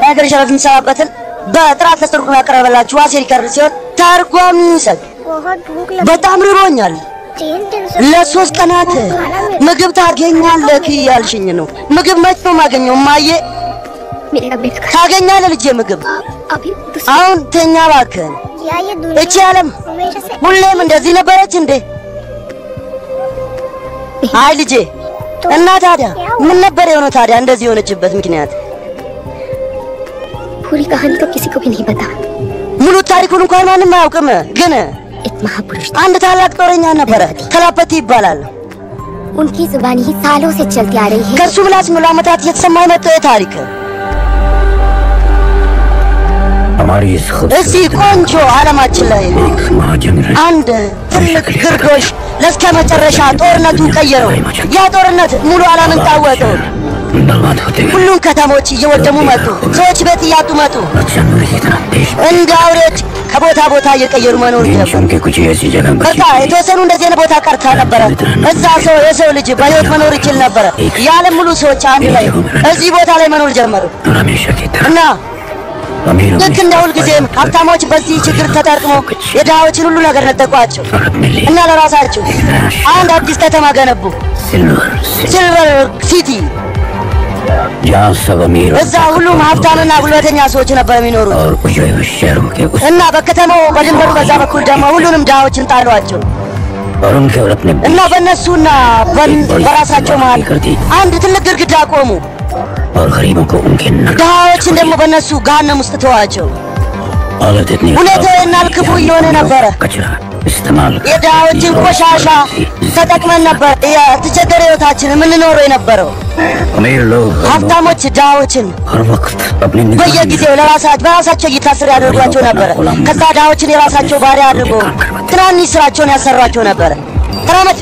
የሀገር ሸረፍ የሚሰራበትን በጥራት ተስተርጉሞ ያቀረበላችሁ ዋሴ ሪከርድ ሲሆን ተርጓሚ ይሰጥ बहुत भूख लगी በጣም ርቦኛል። तीन दिन से ለሶስት ቀናት ምግብ ታገኛለህ እያልሽኝ ነው። ምግብ መች ነው የማገኘው? እማዬ मेरा पेट खराब ታገኛለህ ልጄ ምግብ። अभी दूसरा አሁን ተኛ እባክህን። या ये እቺ दुनिया ዓለም हमेशा से ሁሌም እንደዚህ ነበረች እንዴ? አይ ልጄ እና ታዲያ ምን ነበር የሆነው ታዲያ እንደዚህ የሆነችበት ምክንያት? पूरी कहानी तो किसी को भी नहीं पता ሙሉ ታሪኩን እንኳን ማንም አያውቅም። ግን एक महापुरुष था አንድ ታላቅ ጦረኛ ነበረ፣ ተላፐቲ ይባላል። उनकी जुबानी ही सालों से चलती आ रही है ከእሱ ምላስ ሙሉ ዓመታት እየተሰማ የመጣው የታሪክ हमारी इस እዚህ खूबसूरत ቆንጆ ዓለማችን ላይ एक महाजंग रही አንድ ትልቅ ግርዶሽ ለእስከ መጨረሻ ጦርነቱ ቀየረው። ያ ጦርነት ሙሉ ዓለምን ታወቀው። बर्बाद होते गए ሁሉም ከተሞች እየወደሙ መጡ። ሰዎች ቤት እያጡ መጡ። और जानवर की तरह देश እንደ አውሬዎች ከቦታ ቦታ እየቀየሩ መኖር दिन ጀመሩ። चुन के कुछ ऐसी जगह बची በቃ የተወሰኑ እንደዚህ አይነት ቦታ ቀርታ ነበረ። እዛ ሰው የሰው ልጅ በሕይወት መኖር ይችል ነበረ። የዓለም ሙሉ ሰዎች አንድ ላይ እዚህ ቦታ ላይ መኖር ጀመሩ और हमेशा की तरह እና अमीरों ልክ እንደ ሁልጊዜም ሀብታሞች በዚህ ችግር ተጠርጥሞ የድሃዎችን ሁሉ ነገር ነጠቋቸው और अपने लिए እና ለራሳቸው አንድ አዲስ ከተማ ገነቡ፣ सिल्वर सिल्वर ሲልቨር ሲቲ። जहाँ सब अमीर እዛ ሁሉም ሀብታምና ጉልበተኛ ሰዎች ነበር የሚኖሩት और उजड़े हुए शहरों के उस እና በከተማው በድንበሩ በዛ በኩል ደግሞ ሁሉንም ድሃዎችን ጣሏቸው और उनके और अपने እና በእነሱና በን- በራሳቸው መሀል አንድ ትልቅ ግድግዳ ቆሙ። और गरीबों को उनके नर ድሃዎችን ደግሞ በእነሱ ገሃነም ውስጥ ተዋቸው። हालत इतनी ሁኔታው የናል ክፉ እየሆነ ነበረ። कचरा इस्तेमाल कर- የድሃዎችን ቆሻሻ ተጠቅመን ነበር የተቸገረ ህይወታችን የምንኖረው የነበረው። अमीर लोग ሀብታሞች ድሃዎችን हर वक्त अपनी निगरानी በየጊዜው ለራሳቸው በራሳቸው እይታ ስር ያደርጓቸው ነበረ። ከዛ ድሃዎችን የራሳቸው ባሪያ አድርጎ ትናንሽ ስራቸውን ያሰሯቸው ነበረ። ተራመድ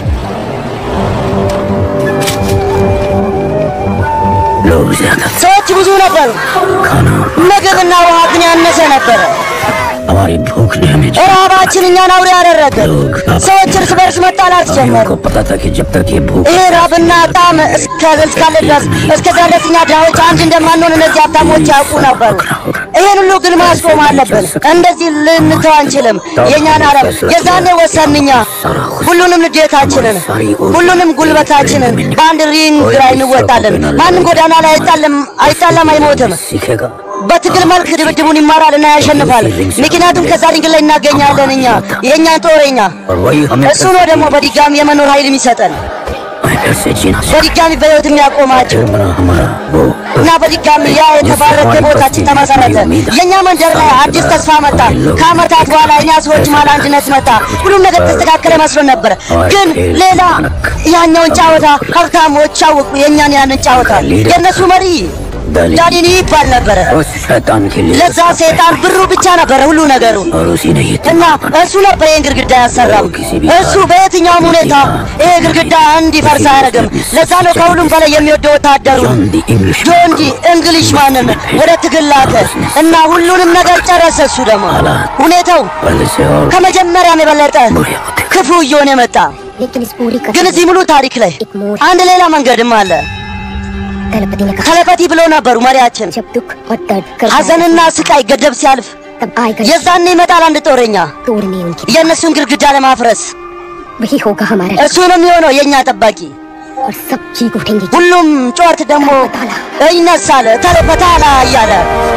लोग ज्यादा ሰዎች ብዙ ነበሩ። खाना ምግብና ውሃ ግን ያነሰ ነበረ። हमारी भूख ने हमें ረሃባችን እኛን አውሬ ያደረገ። ሰዎች እርስ በርስ መጣላት ጀመሩ። को पता था कि जब तक ये भूख ይሄ ራብና ጣም እስከ እስካለ ድረስ እስከዛ ድረስ እኛ ድሃዎች አንድ እንደማንሆን እነዚህ ሀብታሞች ያውቁ ነበሩ። ይሄን ሁሉ ግን ማስቆም አለብን። እንደዚህ ልንተው አንችልም። የእኛን ዓለም የዛኔ ወሰን እኛ ሁሉንም ንዴታችንን፣ ሁሉንም ጉልበታችንን በአንድ ሪንግ ላይ እንወጣለን። ማንም ጎዳና ላይ አይጣለም አይጣለም አይሞትም። सीखेगा በትግል መልክ ድብድቡን ይማራል እና ያሸንፋል። ምክንያቱም ከዛ ድንግል ላይ እናገኛለን እኛ የእኛን ጦረኛ और वही हमें እሱ ነው ደግሞ በድጋሚ የመኖር ኃይል የሚሰጠን हमें फिर से जीना सिखाएगा। በድጋሚ በሕይወት የሚያቆማቸው फिर बना हमारा वो እና በድጋሚ ያ የተባረከ ቦታችን ተመሰረተ። የእኛ መንደር ላይ አዲስ ተስፋ መጣ። ከዓመታት በኋላ እኛ ሰዎች መሀል አንድነት መጣ። ሁሉም ነገር ተስተካከለ መስሎን ነበረ። ግን ሌላ ያኛውን ጫወታ ሀብታሞች አወቁ። የእኛን ያንን ጫወታ የእነሱ መሪ ዳዲኒ ይባል ነበረ። उस शैतान के लिए ለዛ ሰይጣን ብሩ ብቻ ነበረ ሁሉ ነገሩ और उसी ने ये እና እሱ ነበር ይህን ግድግዳ ያሰራው። እሱ በየትኛውም ሁኔታ ይሄ ግድግዳ እንዲፈርስ አያደርግም። ለዛ ነው ከሁሉም በላይ የሚወደው ወታደሩ जॉन दी इंग्लिश ጆን ዲ እንግሊሽ ማንን ወደ ትግል ላከ እና ሁሉንም ነገር ጨረሰ። እሱ ደግሞ ሁኔታው पहले से और ከመጀመሪያም የበለጠ बुरे होते गए। ክፉ እየሆነ መጣ። लेकिन इस पूरी ግን कथा እዚህ मुሉ ታሪክ ላይ አንድ ሌላ መንገድም አለ። दलपति ने कहा ተለፈቲ ብሎ ነበሩ መሪያችን። जब दुख और दर्द कर ሐዘንና ስቃይ ገደብ ሲያልፍ तब आएगा የዛኔ ይመጣል አንድ ጦረኛ तोड़ने उनकी የእነሱን ግድግዳ ለማፍረስ वही होगा हमारा እሱ ነው የሚሆነው የእኛ ጠባቂ። और सब चीख उठेंगे ሁሉም ጩኸት ደግሞ ይነሳል ተለበታላ እያለ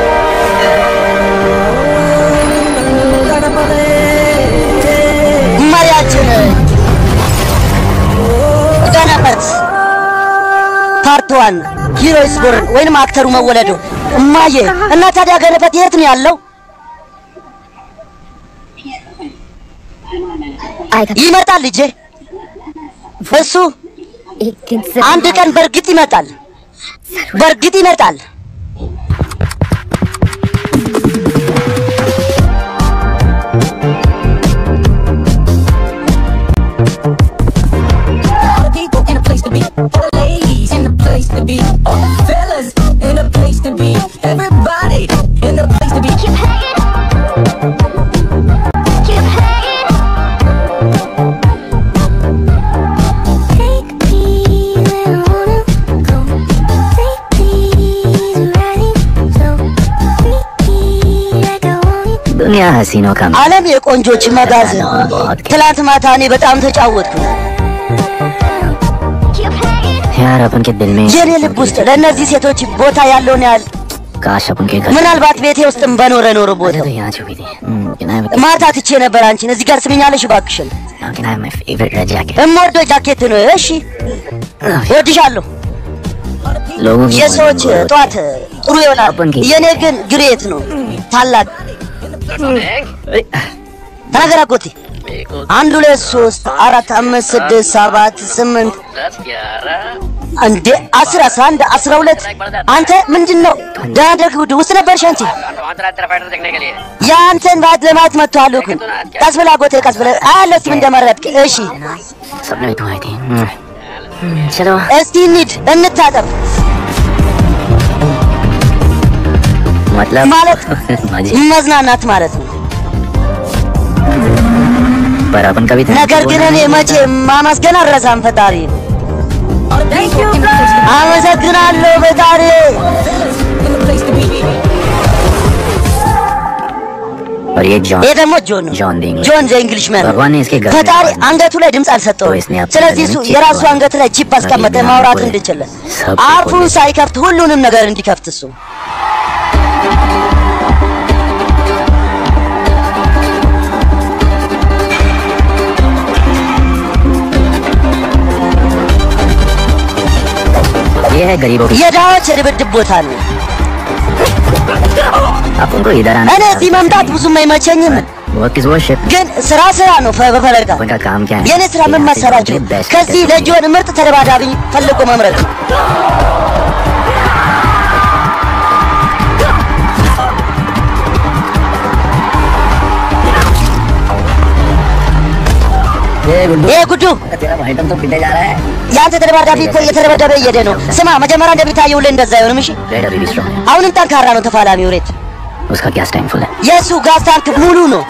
መሪያችን ገነበት ፓርት ዋን ሂሮይስ ቦርን ወይንም አክተሩ መወለዱ እማዬ እና ታዲያ ገነበት የት ነው ያለው? आएगा ይመጣል ልጄ። እሱ एक दिन जरूर አንድ ቀን በእርግጥ ይመጣል፣ በእርግጥ ይመጣል። All the people in a place to be. All the ladies in a place to be. All the fellas in a place to be. Everybody in a place to be. Keep hanging. Keep hanging. Take me where I wanna go. Take me दुनिया हसीनों का ዓለም የቆንጆች መጋዘን። ትላንት ማታ እኔ በጣም ተጫወትኩ። यार अपन के दिल में የኔ ልብ ውስጥ ለእነዚህ ሴቶች ቦታ ያለውን ያህል काश अपन के घर ምናልባት ቤቴ ውስጥም በኖረ ኖሮ ቦታ तो यहाँ छुपी थी हम्म, can I have a- ማታ ትቼ ነበር አንቺን እዚህ ጋር ስምኛለሽ እባክሽን። Now can I have my favorite red jacket? እምወደው ጃኬት ነው። እሺ እወድሻለሁ። लोगों की የሰዎች ጠዋት ጥሩ ይሆናል፣ የኔ ግን ግሬት ነው ታላቅ። ተናገር አጎቴ። አንድ ሁለት ሶስት አራት አምስት ስድስት ሰባት ስምንት እንዴ አስር አስራ አንድ አስራ ሁለት አንተ ምንድን ነው ደህና ደርግ ውድ ውስጥ ነበርሽ አንቺ የአንተን ባት ለማየት መጥተዋል እኮ ቀስ ብለህ አጎቴ ቀስ ብለህ አያለሁ እስኪ ምን እንደመረጥክ እሺ सपने में तुम आई थी हम्म, हम्म, चलो እስቲ እንሂድ እንታጠብ मतलब ማለት मजे መዝናናት ማለት ነው पर अपन कभी thank you ነገር ግን बोलना እኔ नहीं መቼ ማመስገን አልረሳም ፈጣሪ አመሰግናለሁ ፈጣሪ In the place to be. और ये जॉन ይህ ደግሞ ጆን ነው जॉन देंगे ጆን ዘ እንግሊሽ መን भगवान ने इसके घर में ፈጣሪ आवाज दी। አንገቱ ላይ ድምፅ አልሰጠውም तो इसने अपने ስለዚህ घर እሱ में चिप የራሱ लगा አንገት ላይ ቺፕ አስቀመጠ नदी में ማውራት आगे እንድችል सब አፉን खोले। ሳይከፍት ሁሉንም ነገር እንዲከፍት እሱ ये है गरीबों की የድሃዎች የድብድብ ቦታ ነው अपन को इधर आना እኔ እዚህ መምጣት ብዙም አይመቸኝም वो किस वो शिप ግን ስራ ስራ ነው ፈ- በፈለጋ अपन का काम क्या है የእኔ ስራ ምን यहाँ से መሰራችሁ अपने best ከዚህ करके ለጆን ምርጥ ተደባዳቢ ፈልጎ መምረጥ ነው ये गुड्डू ይሄ ጉዱ तेरा आइटम तो पिटे जा रहा है የአንተ ተደባዳቢ እኮ እየተደበደበ እየሄደ ነው ስማ መጀመሪያ እንደሚታየውልህ እንደዛ አይሆንም እሺ रेड अभी भी स्ट्रॉन्ग है አሁንም ጠንካራ ነው ተፋላሚው ሬት उसका गैस टैंक फुल है የእሱ ጋዝ ታንክ ሙሉ ነው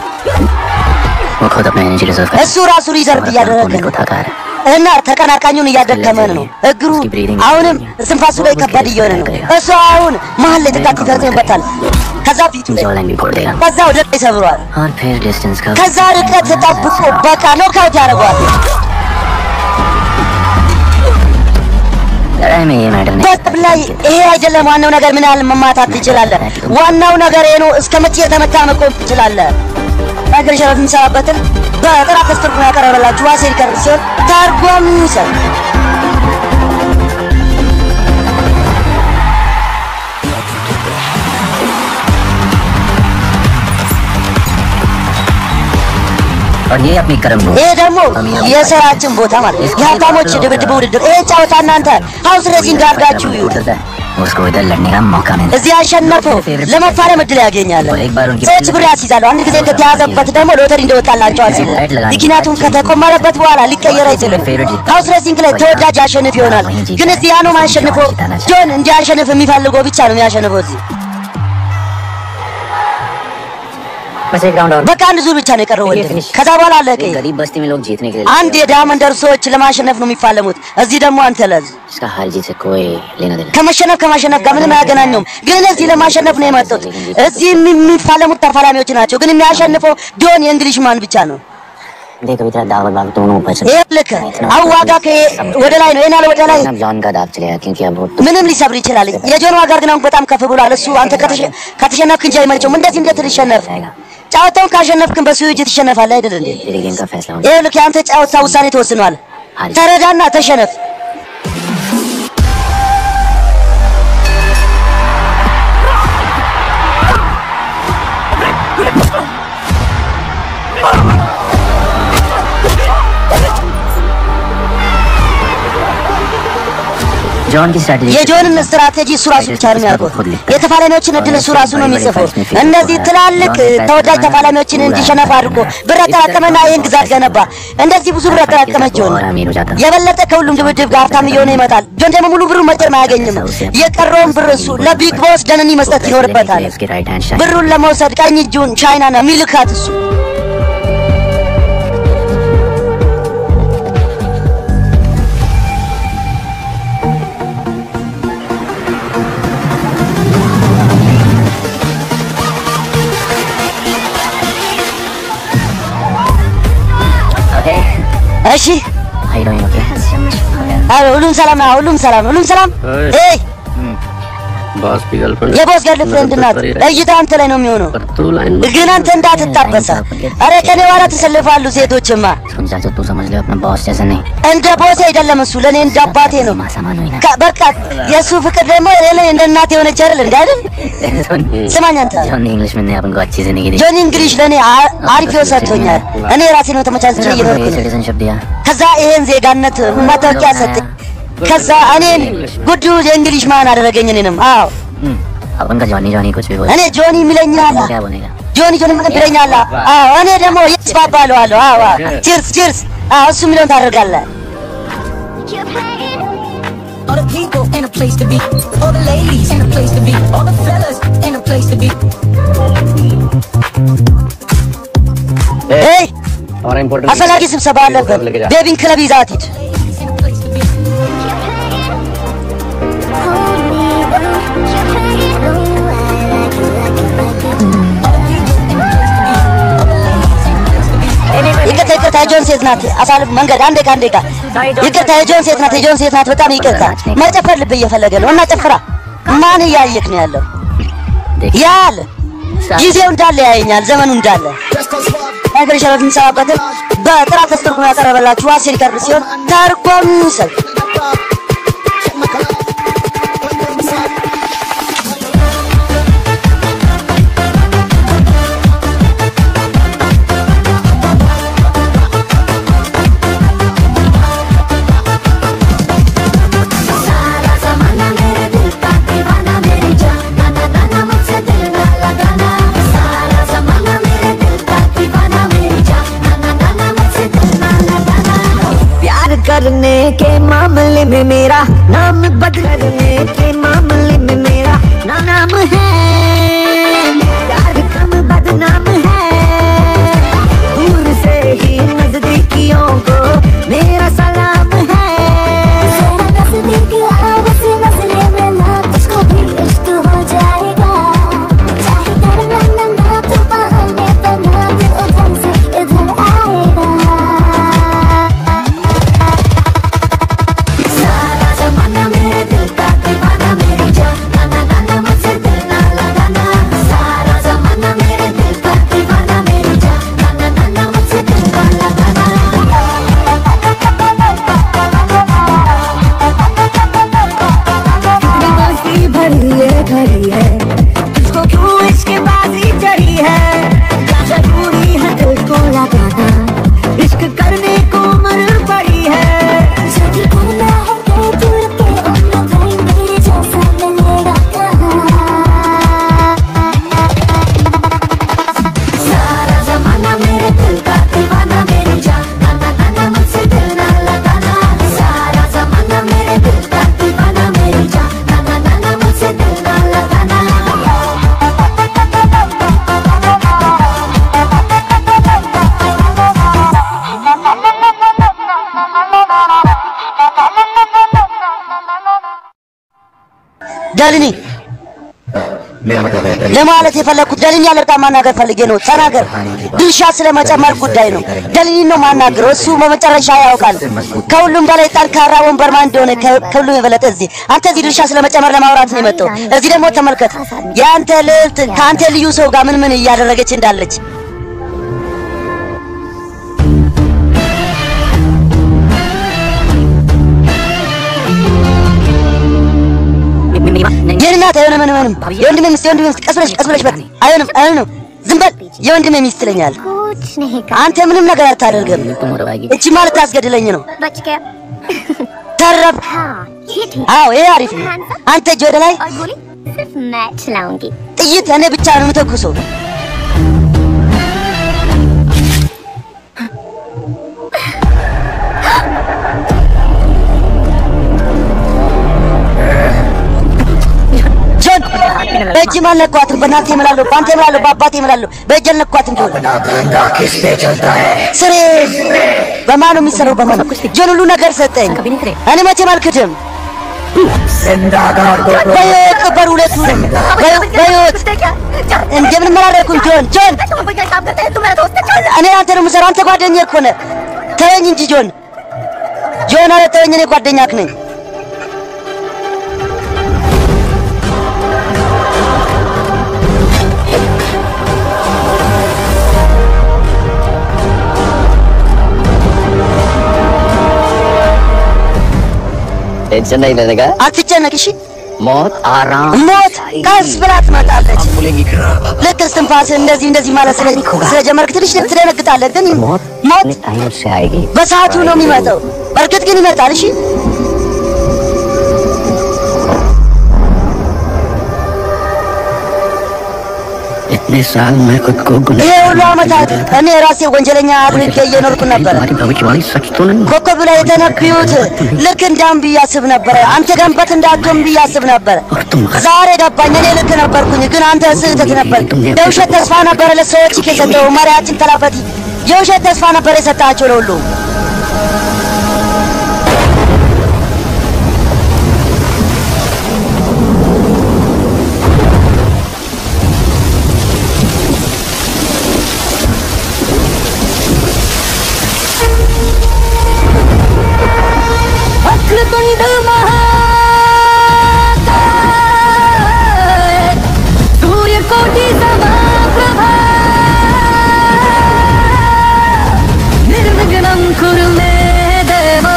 वो खुद अपना एनर्जी रिजर्व कर እሱ ራሱ ሪዘርቭ እያደረገ को ነው थका रहा है እና ተቀናቃኙን እያደከመን ነው እግሩ አሁንም ስንፋሱ ላይ ከባድ እየሆነ ነው እሱ አሁን መሀል ላይ ጥቃት ይፈጽምበታል ከዛ ፊቱ ላይ जॉ लाइन भी फोड़ देगा ከዛ वደ ላይ ሰብሯል और फिर डिस्टेंस का ከዛ ርቀት ተጠብቆ በቃ ኖካውት ያደርገዋል लड़ाई में ये मैटर नहीं በጥብ ላይ ይሄ አይደለም ዋናው ነገር ምን ያህል መማታት ትችላለህ ዋናው ነገር ይሄ ነው እስከ መቼ የተመታ መቆም ትችላለህ ነገር ሸረት የሚሰራበትን በጥራት ተስተርጉሞ ያቀረበላችሁ ዋሴ ሪከርድ ሲሆን ተርጓሚ ይሰጥ और ये अपनी कर्म भूमि ይሄ ደግሞ የስራችን ቦታ ማለት ነው የሀብታሞች ድብድብ ውድድር ይሄ ጨዋታ እናንተ ሀውስ ሬሲንግ አድርጋችሁ ይሁት उतरता है उसको इधर लड़ने का मौका मिलता እዚህ ያሸነፈው ለመፋለም እድል ያገኛል። ሰዎች ብር ያስይዛሉ። አንድ ጊዜ ከተያዘበት ደግሞ ሎተሪ እንደወጣላቸው አስቡ። ምክንያቱም ከተቆመረበት በኋላ ሊቀየር አይችልም። ሀውስ ሬሲንግ ላይ ተወዳጅ አሸንፍ ይሆናል። ግን እዚህ ያኑ ማሸንፈው ጆን እንዲያሸንፍ የሚፈልገው ብቻ ነው የሚያሸንፈው እዚህ बस एक राउंड और በቃ አንድ ዙር ብቻ ነው የቀረው ወንድም። ከዛ በኋላ አለቀ። एक गरीब बस्ती में लोग जीतने के लिए አንድ የድሃ መንደር ሰዎች ለማሸነፍ ነው የሚፋለሙት። እዚህ ደግሞ አንተ ለዝ इसका हार जीत से कोई लेना देना ከመሸነፍ ከማሸነፍ ጋር ምንም አያገናኘውም። ግን እዚህ ለማሸነፍ ነው የመጡት። እዚህ የሚ- የሚፋለሙት ተፋላሚዎች ናቸው። ግን የሚያሸንፈው ጆን የእንግሊሽ ማን ብቻ ነው። देख अभी तेरा दाव और बाग दोनों ऊपर से ይህ ልክ አሁን ዋጋ ከ- ወደ ላይ ነው ይናል ወደ ላይ अब जॉन का दाव चलेगा क्योंकि अब वो ምንም ሊሰብር ይችላል። የጆን ዋጋ ግን አሁን በጣም ከፍ ብሏል። እሱ አንተ ከተሸ- ከተሸነፍክ እንጂ አይመልጨውም። እንደዚህ እንዴት ልሸነፍ? ጨዋታውን ካሸነፍክን በሱ እጅ ትሸነፋለህ አይደል እንዴ? तेरे गेम का फैसला होगा ይህ ልክ የአንተ ጨዋታ ውሳኔ ተወስኗል። ተረዳና ተሸነፍ። जॉन की स्ट्रैटेजी የጆንን ስትራቴጂ እሱ ራሱ ብቻ ነው የሚያውቀው። የተፋላሚዎችን እድል እሱ ራሱ ነው የሚጽፈው። እነዚህ ትላልቅ ተወዳጅ ተፋላሚዎችን እንዲሸነፍ አድርጎ ብር አጠራቀመና ይህን ግዛት ገነባ። እንደዚህ ብዙ ብር አጠራቀመ ጆን። और अमीर हो जाता የበለጠ ከሁሉም ድብድብ ጋር ሀብታም እየሆነ ይመጣል። ጆን ደግሞ ሙሉ ብሩ መቼም አያገኝም። የቀረውን ብር እሱ ለቢግ ቦስ ደነኒ መስጠት ይኖርበታል። उसके राइट हैंड शायद ብሩን ለመውሰድ ቀኝ እጁን ቻይና ነው የሚልካት እሱ። እሺ How you doing, okay? አዎ፣ ሁሉም ሰላም ነው። ሁሉም ሰላም ነው። ሁሉም ሰላም። እይ። ኤይ boss की गर्लफ्रेंड የቦስ ገርል ፍሬንድ ናት። እይታ አንተ ላይ ነው የሚሆነው። पर तू लाइन ግን አንተ እንዳትታበሳ። አረ ከኔ በኋላ ተሰልፋሉ ሴቶችማ። सुन चाचा तू समझ ले अपना बॉस जैसा नहीं እንደ ቦስ አይደለም እሱ፣ ለእኔ እንደ አባቴ ነው። माँ सामान हुई ना ከ- በቃ የእሱ ፍቅር ደግሞ እኔ እንደ እናቴ የሆነች አይደል እንደ አይደል? ስማኝ አንተ जॉन इंग्लिश में ने अपन को अच्छी जिंदगी दी ጆኒ እንግሊሽ ለእኔ አ- አሪፍ ህይወት ሰጥቶኛል። እኔ ራሴ ነው ተመቻችቼ እየኖርኩ ነው። सिटीजनशिप दिया ከዛ ይሄን ዜጋነት መታወቂያ ሰጠኝ። ከዛ እኔን ጉዱ የእንግሊሽ ማን አደረገኝ እኔንም። አዎ अपन का जॉनी जॉनी कुछ भी बोले እኔ ጆኒ የሚለኛል क्या बोलेगा ጆኒ ጆኒ ይለኛል። አዎ እኔ ደግሞ የስ ባባለዋለሁ። አዎ ቺርስ ቺርስ። አዎ እሱ የሚለውን ታደርጋለህ። All the people in a place to be. All the ladies in a place to be. All the fellas in a place to be. ኤይ हमारा important አስፈላጊ ስብሰባ አለበት። ቤቢን ክለብ ይዛት ሂድ። In a place to be. ይቅርታ ይቅርታ፣ የጆን ሴት ናት። አሳልፍ መንገድ አንዴ ጋ አንዴ ጋ። ይቅርታ የጆን ሴት ናት። የጆን ሴት ናት። በጣም ይቅርታ። መጨፈር ልብ እየፈለገ ነው እና ጨፍራ። ማን እያየክ ነው ያለው? ያል ጊዜው እንዳለ ያየኛል፣ ዘመኑ እንዳለ ነገር ሸረት የምንሰራበትን በጥራት ተስተርጉሞ ያቀረበላችሁ ዋሴ ሪከርድ ሲሆን ተርጓሚ ይውሰድ። प्यार करने के मामले में मेरा नाम बदलने के मामले में मेरा ना नाम है प्यार कम बदनाम है दूर से ही नजदीकियों को मेरा सलाम है कितनी मस्ती भरी है भरी है तुझको क्यों इसके बाजी चढ़ी है क्या जरूरी है दिल को लगाना इश्क करने को मर पड़ी है सारा जमाना मेरे दिल का दीवाना मेरी जान ना ना ना ना मुझसे दिल ना लगाना सारा जमाना मेरे दिल का दीवाना मेरी जान ना ना ना ना मुझसे दिल ना लगाना ደልኒ मेरा मतलब है ለማለት የፈለግኩት ደልኒ ያለቃ ማናገር ፈልጌ ነው። ተናገር። ድርሻ ስለመጨመር ጉዳይ ነው። ደልኒ ነው ማናገረው። እሱ በመጨረሻ ያውቃል። ከሁሉም በላይ ጠንካራ ወንበር ማን እንደሆነ ከ- ከሁሉም የበለጠ እዚህ አንተ እዚህ ድርሻ ስለመጨመር ለማውራት ነው የመጣው። እዚህ ደግሞ ተመልከት፣ የአንተ ልዕልት ከአንተ ልዩ ሰው ጋር ምን ምን እያደረገች እንዳለች የኔ እናት አይሆንም፣ ምንም ምንም የወንድሜ ሚስት የወንድሜ ሚስት ቀስ ብለሽ ቀስ ብለሽ በቃ አይሆንም፣ አይሆንም፣ ዝም በል የወንድሜ ሚስት ትለኛል። कुछ नहीं कहा አንተ ምንም ነገር አታደርግም። तुम और भाई እቺ ማለት ታስገድለኝ ነው። बच गया ተረብ हाँ ये ठीक አዎ፣ ይሄ አሪፍ ነው። አንተ እጅ ወደ ላይ और गोली सिर्फ मैं चलाऊंगी ጥይት እኔ ብቻ ነው የምተኩሰው። ጆን በእጅ አልነኳትም። በእናንተ እምላለሁ፣ በአንተ እምላለሁ፣ በአባቴ እምላለሁ። በእጅ አልነኳትም። ጆን ስሬ በማን ነው የሚሰራው? በማን ጆን ሁሉ ነገር ሰጠኝ። እኔ መቼም አልክድም። በሕይወት ቀበሩ ሁለቱንም በሕይወት- በሕይወት እንደምን መራረኩኝ። ጆን ጆን እኔ አንተ ነው የምሰራው። አንተ ጓደኛዬ እኮ ነህ። ተወኝ እንጂ ጆን ጆን፣ ኧረ ተወኝ፣ እኔ ጓደኛክ ነኝ። टेंशन नहीं लेने का አትጨነቅ እሺ። मौत आराम ሞት ቀስ ብላ ትመጣለች። बोलेंगी ልክ እስትንፋስ እንደዚህ እንደዚህ ማለት ስለ ስለጀመርክ ትንሽ ትደነግጣለህ፣ ግን मौत ሞት अपने टाइम से आएगी በሰዓቱ ነው የሚመጣው። በእርግጥ ግን ይመጣል። እሺ इतने साल मैं खुद को गुनह ይሄ ሁሉ ዓመታት እኔ ራሴ ወንጀለኛ አድርጌ እየኖርኩ ነበረ። तुम्हारी भविष्यवाणी सच तो नहीं ኮከብ ላይ የተነብዩት ልክ እንዳም ብዬ አስብ ነበረ። አንተ ገንበት እንዳትሆን ብዬ አስብ ነበረ። और तुम ዛሬ ገባኝ። እኔ ልክ ነበርኩኝ፣ ግን አንተ ስህተት ነበር። የውሸት ተስፋ ነበረ ለሰዎች የሰጠው መሪያችን ተላፈቲ የውሸት ተስፋ ነበር የሰጣቸው ለሁሉ። वक्रतुंड महाकाय सूर्यकोटि समाप्रभा निर्विघ्नं कुरु मे देव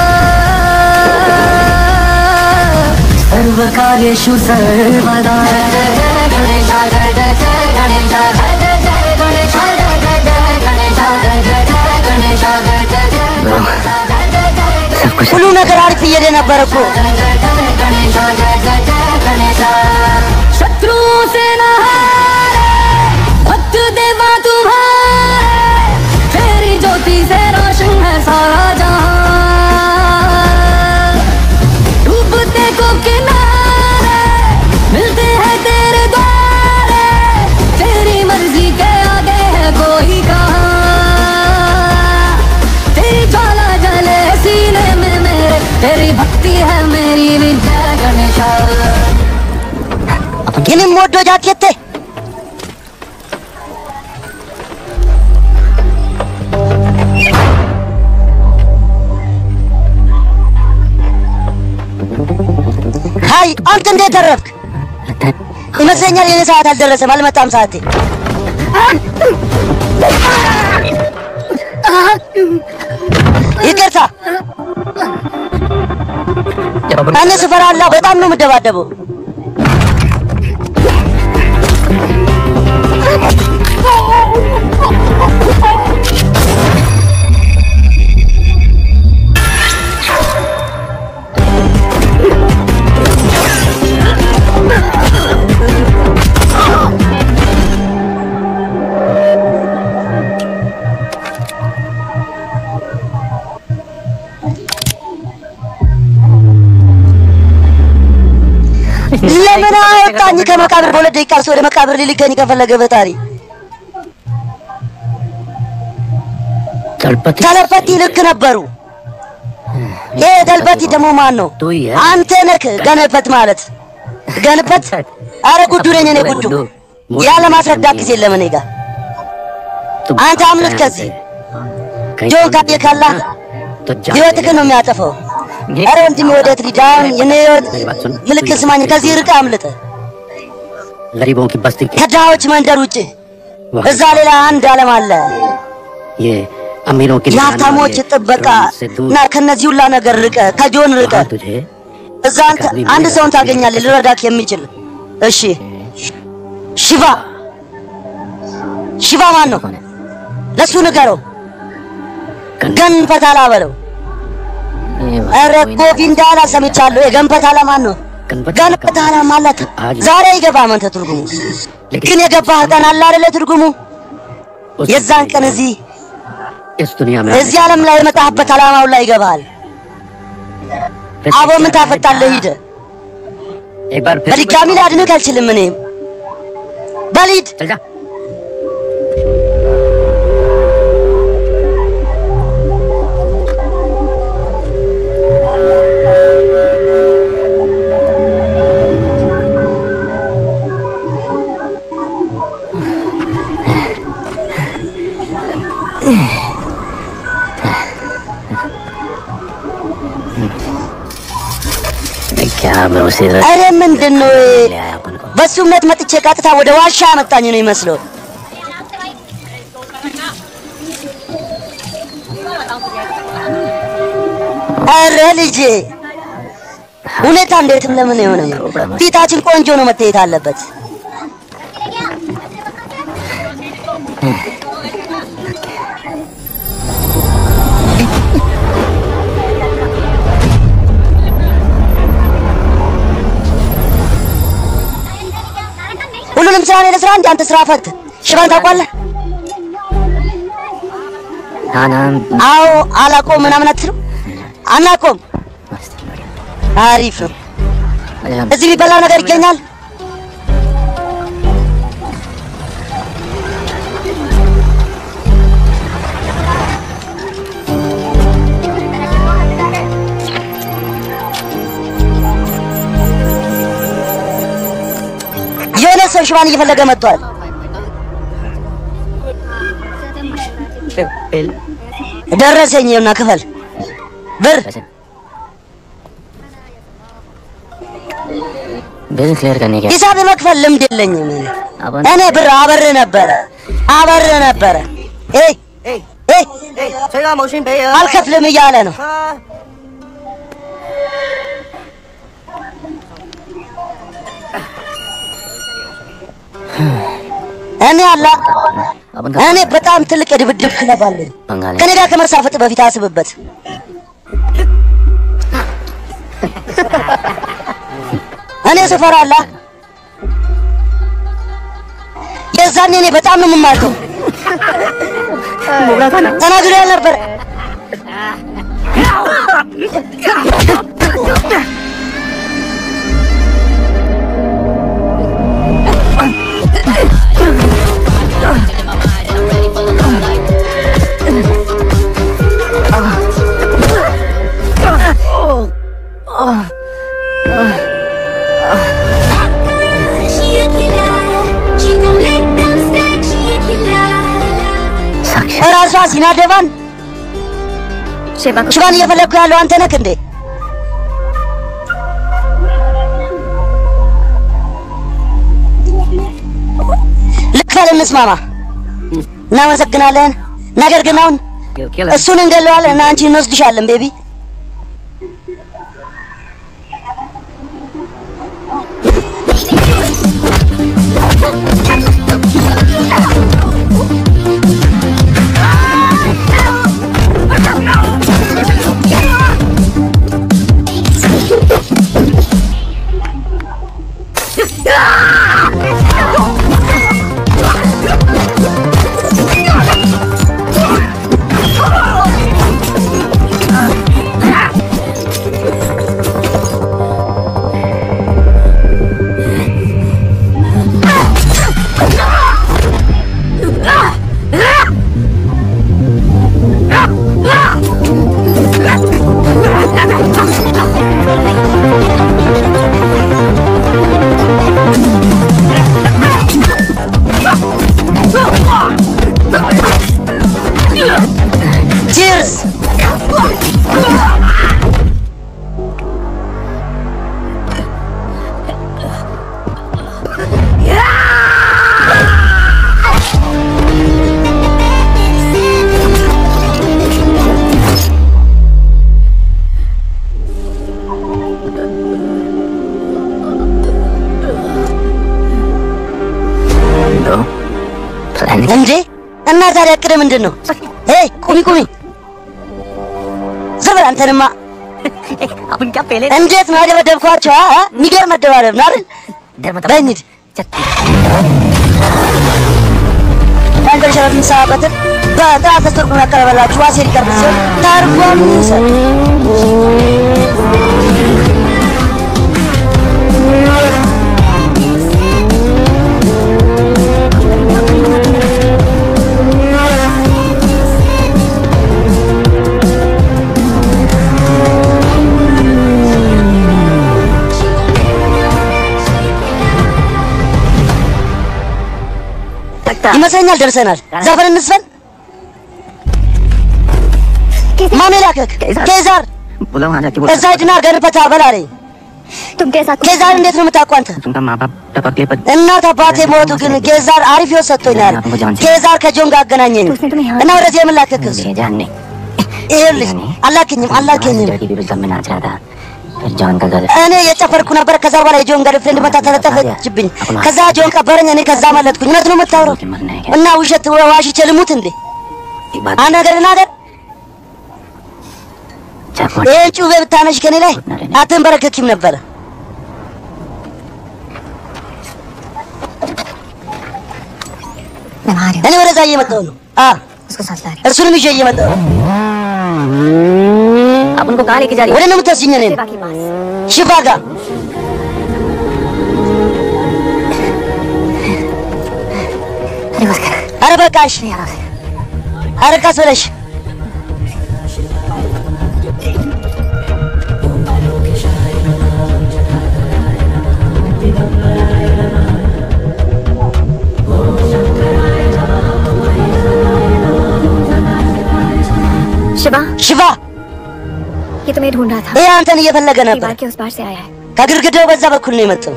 सर्वकार्येषु सर्वदा सब कुछ ሁሉ ነገር አሪፍ እየሄደ ነበረ እኮ። शत्रुओं से न हारे भक्त देवा तुम्हारे तेरी ज्योति से रोशन है सारा जहां डूबते को किनारे मिलते हैं तेरे द्वारे तेरी मर्जी के आगे है कोई कहाँ तेरी ज्वाला जले सीने में मेरे तेरी भक्ति है मेरी विद्या गणेशा የኔም ወዶ ጃኬቴ ሀይ አንተ እንዴት ተረፍክ? ይመስለኛል የኔ ሰዓት አልደረሰም፣ አልመጣም ሰዓቴ። ይቅርታ እኔ ስፈራላ በጣም ነው የምደባደበው። ለምን አወጣኝ ከመቃብር? በሁለት ደቂቃ እርስ ወደ መቃብር ሊልከኝ ከፈለገ በታሪ तड़पती ተለፈቲ ልክ ነበሩ። ይሄ ተልፈቲ ደግሞ ማን ነው? तू ही है አንተ ነህ ገነፈት ማለት ገንፈት። አረ ጉዱ ነኝ እኔ ጉዱ። ያለ ማስረዳት ጊዜ የለም እኔ ጋር तुम አንተ አምልጥ ከዚህ कहीं ጆን ካየ ካላ तो जा ህይወትህን ነው የሚያጠፋው። አረ ወንድሜ ወዴት ሊድ? አሁን የኔ ህይወት ምልክት ስማኝ፣ ከዚህ ርቀህ አምልጥ። गरीबों की बस्ती के ከድሃዎች መንደር ውጭ वहाँ እዛ ሌላ አንድ ዓለም አለ። ये अमीरों की የሀብታሞች ጥበቃ से दूर እና ከነዚህ ሁላ ነገር ርቀ ከጆን ርቀ वहाँ तुझे እዛ አንተ አንድ ሰውን ታገኛለህ ልረዳክ የሚችል እሺ ሽባ ሽባ ማን ነው ለሱ ንገረው ገንፈታላ በለው ኧረ ጎቪንዳላ ሰምቻለሁ የገንፈታላ ማን ነው ገንፈታላ ማለት ዛሬ ይገባ መንተ ትርጉሙ ግን የገባህ ቀን አለ አይደለ ትርጉሙ የዛን ቀን እዚህ इस दुनिया में እዚህ ዓለም ላይ የመጣህበት ዓላማው ላይ ይገባሃል አቦ ምን ታፈጣለህ ሂድ एक बार फिर በድጋሚ ላድንህ አልችልም እኔም በሊድ चल जा क्या भरोसे रख አረ ምንድን ነው लिया है अपन को በሱ እምነት መጥቼ ቀጥታ ወደ ዋሻ አመጣኝ ነው ይመስለው። አረ ልጄ ሁኔታ እንዴትም ለምን የሆነ ፊታችን ቆንጆ ነው መታየት አለበት። ሁሉንም ስራ እኔ ልስራ እንጂ አንተ ስራ ፈት ሽባን ታውቋለህ? हाँ ना አዎ አላቆም ምናምን አትልም? አናቆም። አሪፍ ነው። अच्छा እዚህ የሚበላ ነገር ይገኛል? የሆነ ሰው ሽባን እየፈለገ መጥቷል። ደረሰኝ እና ክፈል ብር वैसे बिल क्लियर करने के ሂሳብ የመክፈል ልምድ የለኝም። अपन እኔ ብር አበር ነበረ አበር ነበረ። ኤይ ኤይ አልከፍልም እያለ ነው። እኔ አላ अपन እኔ በጣም ትልቅ የድብድብ ክለብ አለኝ። बंगाली ከኔ ጋር ከመሳፈጥ በፊት አስብበት። እኔ ስፈራ አላ የዛኔ እኔ በጣም ነው የምማርከው። ተናግሬ ያልነበረ She a killer. She gon' make them stack. She a killer. साक्षी ራሷ ሲናደባን ሽባን እየፈለግኩ ያለው አንተ ነህ እንዴ? ልክፈል፣ እንስማማ። እናመሰግናለን። ነገር ግን አሁን እሱን እንገለዋለን እና አንቺ እንወስድሻለን ቤቢ። ቺርስ። दो प्लान እንዴ እና ታዲያ እቅድ ምንድን ነው? ሄይ ቁሚ ቁሚ፣ ዝም በል አንተንማ። अपन क्या पहले እንዴት ነው ያደበደብኳቸው? አ? አ? የሚገርም መደባደብ ነው አይደል? डर मत በይ እንሂድ። መንገድ ሸረት የሚሰራበትን በጥራት ተስተርጉሞ ያቀረበላችሁ ዋሴ ሊቀርብ ሲሆን ተርጓሚ ይሰጥ ይመስለኛል ደርሰናል። ዘፈን እንስፈን። ማን ላከክ? ኬዛር बोला वहां जाके እዛ ሂድና አድርገን ፈታ በል አለኝ። तुम कैसा ጌዛር እንዴት ነው የምታውቀው አንተ? तुमका माँ बाप टपक ले पर እናት አባቴ ሞቱ፣ ግን ጌዛር አሪፍ ህይወት ሰጥቶኛል። ጌዛር ከጆን ጋር አገናኘኝ እና ወደዚህ የምላከክስ मुझे जानने ይኸውልሽ፣ አላከኝም አላከኝም की विरुद्ध में नाचा था फिर जॉन का गल እኔ የጨፈርኩ ነበር። ከዛ በኋላ የጆን ገርልፍሬንድ መታ ተለጠፈችብኝ። ከዛ ጆን ቀበረኝ፣ እኔ ከዛ መለጥኩኝ። እውነት ነው የምታወራው? मरने है እና ውሸት ዋሽቼ ልሙት እንዴ? एक बात አንድ ነገር ልናገር፣ चाकू ይህን ጩቤ ብታነሽ ከኔ ላይ አትንበረከኪም ነበረ። मैं आ रही እኔ ወደዛ እየመጣሁ ነው። አ हूँ उसको साथ ला रही እርሱንም ይዤ እየመጣሁ ነው። हूँ आप उनको कहाँ लेके जा रही ወደ ነው የምትወስጂኝ? እኔን शिवा के पास ሽፋ ጋር अरे बस कर ኧረ በቃሽ፣ नहीं आ रहा ኧረ ቀስ ብለሽ शिवा ሽፋ። ये तुम्हें ढूंढ रहा था ይህ አንተን እየፈለገ ነበር። दीवार के उस पार से आया है ከግድግዳው በዛ በኩል ነው የመጣው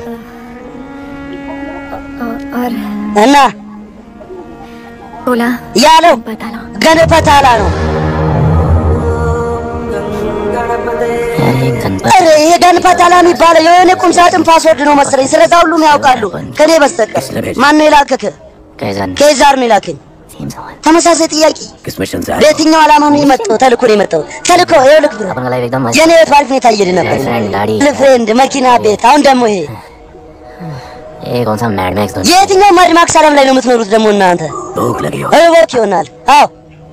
और, और እና बोला ያለው बता लो ገነፈታላ ነው። यार ये गणपत ኧረ ይሄ ገንፈታላ የሚባለው የሆነ ቁም ሳጥን ፓስወርድ ነው መሰለኝ። ስለዛ ሁሉም ያውቃሉ ከኔ በስተቀር። ማን ነው የላከክ? कैसा ኬዛር ነው የላከኝ። सेम सवाल ተመሳሳይ ጥያቄ። किस मिशन से आए በየትኛው ዓላማ ነው የመጣው? ተልኮ ነው የመጣው። ተልኮ ይኸውልህ ብሎ अपन का लाइफ एकदम मस्त የኔ ህይወት ባሪፍ ሁኔታ እየሄደ ነበር። Girlfriend, daddy. ፍሬንድ፣ መኪና፣ ቤት። አሁን ደግሞ ይሄ ये कौन सा मैड मैक्स दोस्त የትኛው ማድማክስ ዓለም ላይ ነው የምትኖሩት ደግሞ እናንተ? भूख लगी हो እወቅ ይሆናል። አዎ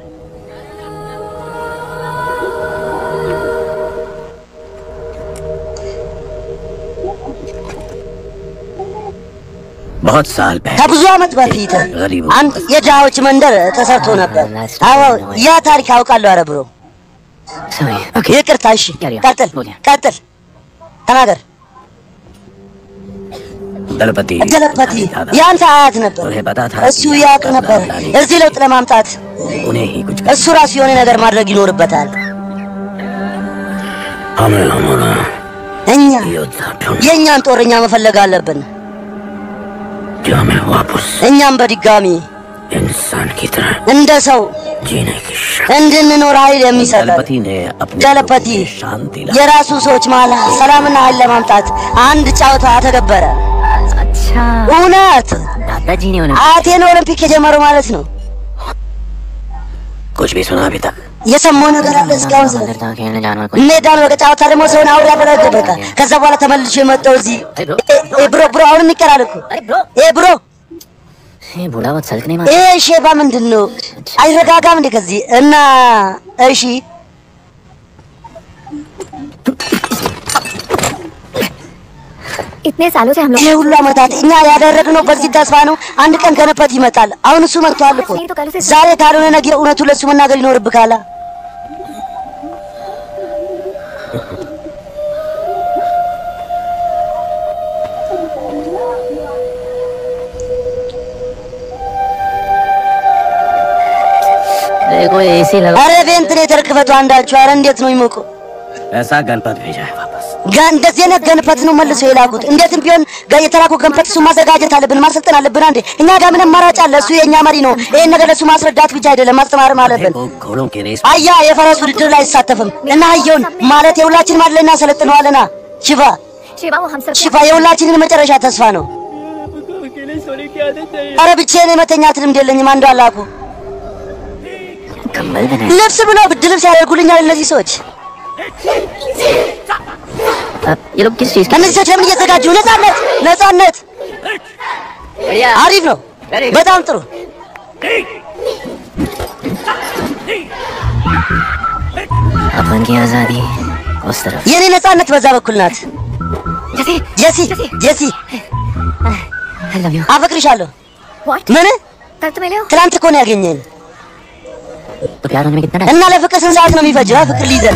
बहुत साल पहले ከብዙ ዓመት በፊት ገሪቡ አንድ የድሃዎች መንደር ተሰርቶ ነበር። አዎ ያ ታሪክ አውቃለሁ። ኧረ ብሮ सॉरी ይቅርታ። እሺ ያሪያ፣ ቀጥል ቦሊያ። ቀጥል፣ ተናገር። दलपति ገለపቲ የአንተ አያት ነበር። उन्हें पता था እሱ ያውቅ ነበር እዚህ ለውጥ ለማምጣት उन्हें ही कुछ እሱ ራሱ የሆነ ነገር ማድረግ ይኖርበታል። हमें हमारा እኛ योद्धा ढूंढ የእኛን ጦረኛ መፈለግ አለብን። जो हमें वापस እኛም በድጋሚ इंसान की तरह እንደ ሰው जीने की शक्ति እንድንኖር ኃይል የሚሰጠን दलपति ने अपने दलपति लोगों की शांति ला የራሱ ሰዎች መሃል ሰላምና ኃይል ለማምጣት አንድ ጨዋታ ተገበረ። अच्छा እውነት दादाजी ने उन्हें አያቴን ኦሎምፒክ የጀመረው ማለት ነው። कुछ भी सुना अभी तक የሰማው ነገር አለ እስካሁን ስለ मंदिर था खेलने जानवर को ሜዳን በቃ ጨዋታ ደግሞ ሰውን አውሬ ያደረገ በቃ ከዛ በኋላ ተመልሶ የመጣው እዚህ ኤ ብሮ ብሮ አሁን እንቀራል እኮ ኤ ብሮ ये बूढ़ा बहुत सल्क नहीं मार ይሄ ሼባ ምንድን ነው? አይረጋጋም እንዴ ከዚህ እና እሺ इतने सालों से हम लोग ይሄ ሁሉ ዓመታት እኛ ያደረግነው በዚህ ተስፋ ነው። አንድ ቀን ገነፈት ይመጣል። አሁን እሱ መጥቷል እኮ ዛሬ ካልሆነ ነገ እውነቱ ለሱ መናገር ይኖርብካላ። देखो एसी लगा አረ ቬንትሌተር ክፈቱ አንዳችሁ። አረ እንዴት ነው የሚሞቀው? ऐसा गणपत भेजा है वापस ጋ እንደዚህ አይነት ገንፈት ነው መልሶ የላኩት። እንዴትም ቢሆን ጋ- የተላኩ ገንፈት እሱ ማዘጋጀት አለብን፣ ማሰልጠን አለብን። አንዴ እኛ ጋር ምን አማራጭ አለ? እሱ የእኛ መሪ ነው። ይሄን ነገር ለእሱ ማስረዳት ብቻ አይደለም ማስተማርም አለብን። वो घोड़ों की रेस አያ የፈረስ ውድድር ላይ አይሳተፍም እና አየውን ማለት የሁላችንም አለ እናሰለጥነዋለና። ሽፋ शिवा वो हम सब ሽፋ የሁላችንን መጨረሻ ተስፋ ነው። አረ ብቻዬን የመተኛት ልምድ የለኝም። አንዱ አላኩ कंबल बने ልብስ ብሎ ብድ ልብስ ያደርጉልኛል እነዚህ ሰዎች። अब ये लोग किस चीज का እነዚህ ሰዎች ለምን እየዘጋጁ? ነጻነት ነጻነት አሪፍ ነው። በጣም ጥሩ። अपन की आजादी उस तरफ የኔ ነጻነት በዛ በኩል ናት። जैसे ጀሲ ጀሲ आई लव यू አፈቅርሻለሁ። व्हाट ምን कल तो मिले हो ትናንት እኮ ነው ያገኘን तो प्यार होने में कितना टाइम እና ለፍቅር ስንት ሰዓት ነው የሚፈጀው? አ ፍቅር ሊይዘን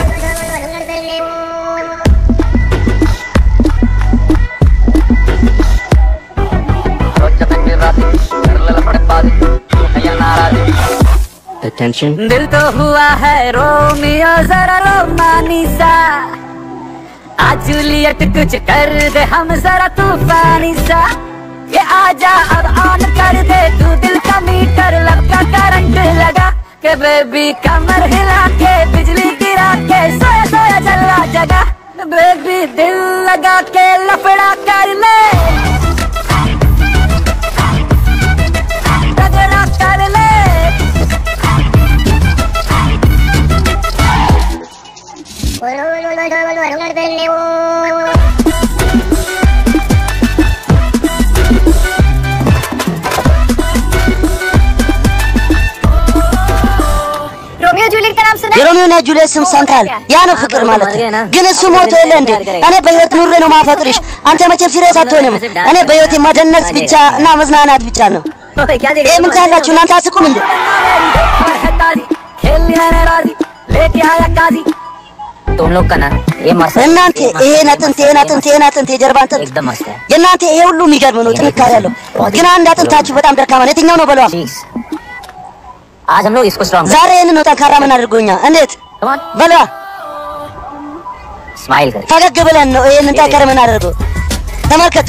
टेंशन दिल तो हुआ है रोमियो जरा रोमानी सा आज जूलियट कुछ कर दे हम जरा तूफानी सा ये आजा अब ऑन कर दे तू दिल का मीटर लब का करंट लगा के बेबी कमर हिला के बिजली गिरा के सोया सोया जला जगा बेबी दिल लगा के लफड़ा कर ले रगड़ा कर ले रोमियो जूलियट का नाम सुना है? የሮሚዮና ጁልየት ስም ሰምተሃል? ያ ነው ፍቅር ማለት ግን እሱ ሞቶ የለ እንዴ? እኔ በህይወት ኑሬ ነው ማፈቅርሽ። አንተ መቼም ሲሪየስ አትሆንም። እኔ በህይወቴ መደነስ ብቻ እና መዝናናት ብቻ ነው። ओए, क्या देख ይህ ምን ካላችሁ እናንተ አስቁም እንዴ? और है ताजी खेलनी है राजी लेके आया काजी तुम लोग का ना ये मस्त है እናንተ ይሄን አጥንት ይሄን አጥንት ይሄን አጥንት የጀርባ አጥንት एकदम मस्त है የእናንተ ይሄ ሁሉ የሚገርም ነው፣ ጥንካሬ ያለው ግን አንድ አጥንታችሁ በጣም ደካማ ነው። የትኛው ነው በለዋ? प्लीज आज हम लोग इसको स्ट्रॉन्ग ዛሬ ይህን ነው ጠንካራ ምን አድርጎኛ? እንዴት በለዋ? स्माइल कर ፈገግ ብለን ነው ይህንን ጠንከር ምን አድርገው። ተመልከቱ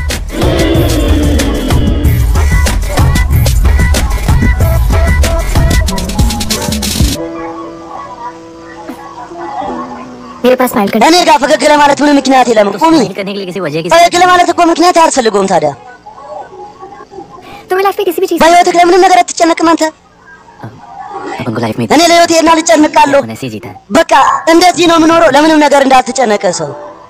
मेरे पास स्माइल कर እኔ ጋር ፈገግ ለማለት ምን ምክንያት የለም። ቁሚ स्माइल करने के लिए किसी वजह की ፈገግ ለማለት እኮ ምክንያት አያስፈልገውም። ታዲያ तुम्हें लाइफ में किसी भी चीज በህይወትህ ለምንም ነገር አትጨነቅም አንተ። अपन को लाइफ में እኔ ለህይወቴ እና ልጨንቃለሁ። अपन ऐसे ही जीता है በቃ እንደዚህ ነው የምኖረው። ለምንም ነገር እንዳትጨነቀ ሰው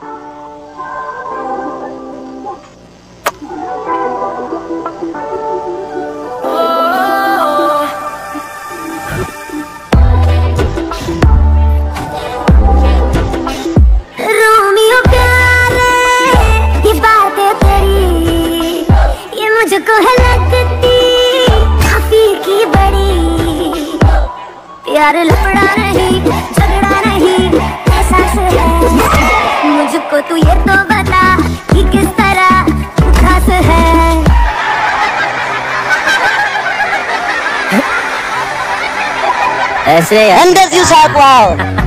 रोमियो प्यारे ये बातें तेरी ये मुझको है लगती काफी की बड़ी प्यार लपड़ा नहीं झगड़ा नहीं एहसास है मुझको तू ये तो बता कि किस तरह तू खास है ऐसे እንደዚሁ ሳቋው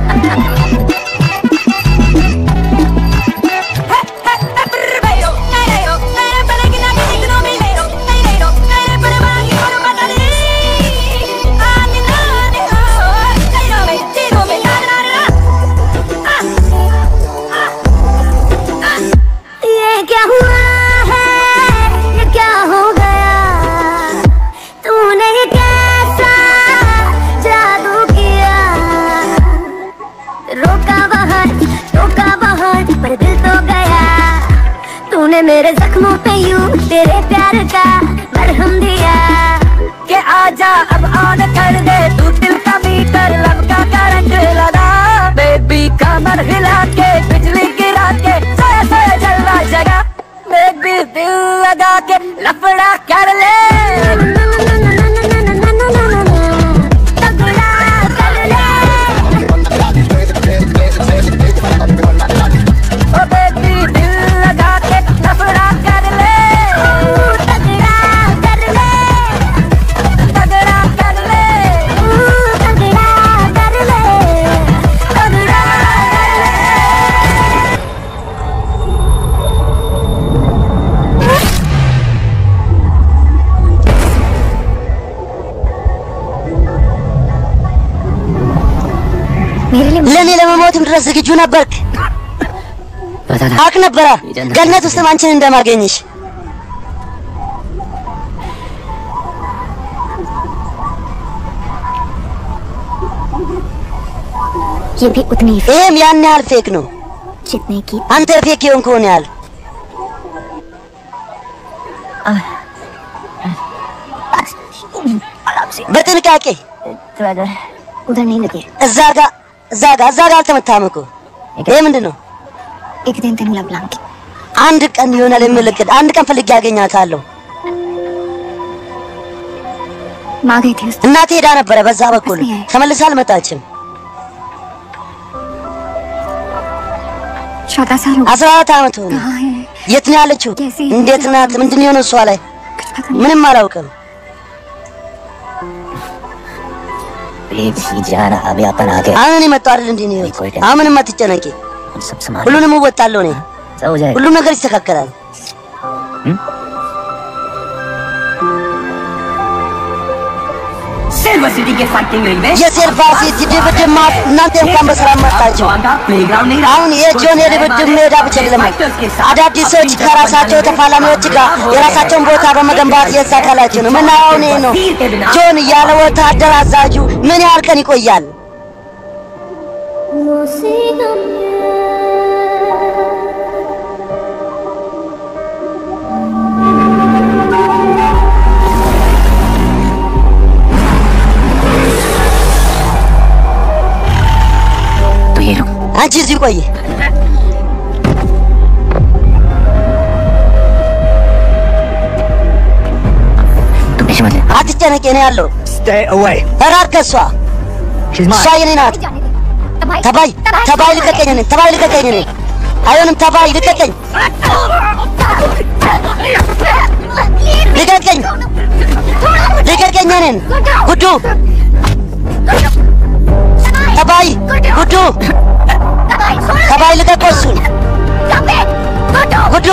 ये क्या हुआ है ये क्या हो गया तूने ये कैसा जादू किया रोका बाहर टोका बाहर पर दिल तो गया तूने मेरे जख्मों पे यूं तेरे प्यार का मरहम दिया के आजा अब ऑन कर दे तू दिल का मीटर लब का करंट लगा बेबी कमर हिला के बिजली गिरा के सोया सोया जलवा जगा बेबी दिल लगा के लफड़ा कर ले तगड़ा कर ले ओ बेबी दिल लगा के लफड़ा कर ले तगड़ा कर ले तगड़ा कर ले तगड़ा कर ले तगड़ा कर ले मेरे लिए ለእኔ ለመሞትም ድረስ ዝግጁ ነበርክ። पता था አውቅ ነበረ ገነት ውስጥ አንቺን እንደማገኝሽ። ये भी उतनी ही ይህም ያን ያህል ፌክ ነው። जितने की አንተ ፌክ የሆን ከሆነ ያህል በጥንቃቄ उधर नहीं लगे እዛ ጋ እዛ ጋ እዛ ጋ አልተመታም እኮ። ይሄ ምንድን ነው? एक दिन तेन लब लाऊंगी አንድ ቀን ይሆናል የምልክት አንድ ቀን ፈልጌ ያገኛታለሁ። माँ गई थी उस እናቴ ሄዳ ነበረ በዛ በኩል ተመልሳ አልመጣችም። चौदह साल हो गए አስራ አራት ዓመት ሆነ። कहाँ है የት ነው ያለችው? እንዴት ናት? ምንድን ነው የሆነው እሷ ላይ? कुछ पता नहीं ምንም አላውቅም። प्लीज जाना अभी अपन आ गए አሁን የመጣው አይደል እንዴ ነው? አሁን ምንም አትጨነቂ። सब संभाल ሁሉንም እወጣለሁ እኔ። सब हो जाएगा ሁሉም ነገር ይስተካከላል። सिल्वर सिटी के फाइटिंग रिंग में የሴልፋ ሲቲ ድብድብ ማ- እናንተ እንኳን በሰላም መጣችሁ። जॉन का प्लेग्राउंड नहीं रहा አሁን የጆን የድብድብ ሜዳ ብቻ አይደለም። አዳዲስ ሰዎች ከራሳቸው ተፋላሚዎች ጋር የራሳቸውን ቦታ በመገንባት የሳካላችሁ ነው። ምናየው አሁን ይሄ ነው። ጆን ያለ ወታደር አዛዡ ምን ያህል ቀን ይቆያል? तो ये रुक አንቺ እዚህ ቆይ። तुम टेंशन मत ले አትጨነቂ፣ እኔ ያለው Stay away. ራቅ ከሷ She's እሷ mine. የኔ ናት። ተባይ ተባይ ልቀቀኝ፣ እኔን ተባይ ልቀቀኝ፣ እኔን አይሆንም። ተባይ ልቀቀኝ፣ ልቀቀኝ፣ ልቀቀኝ፣ እኔን ጉዱ ተባይ ጉዱ ተባይ ልቀቀው እሱን ጉዱ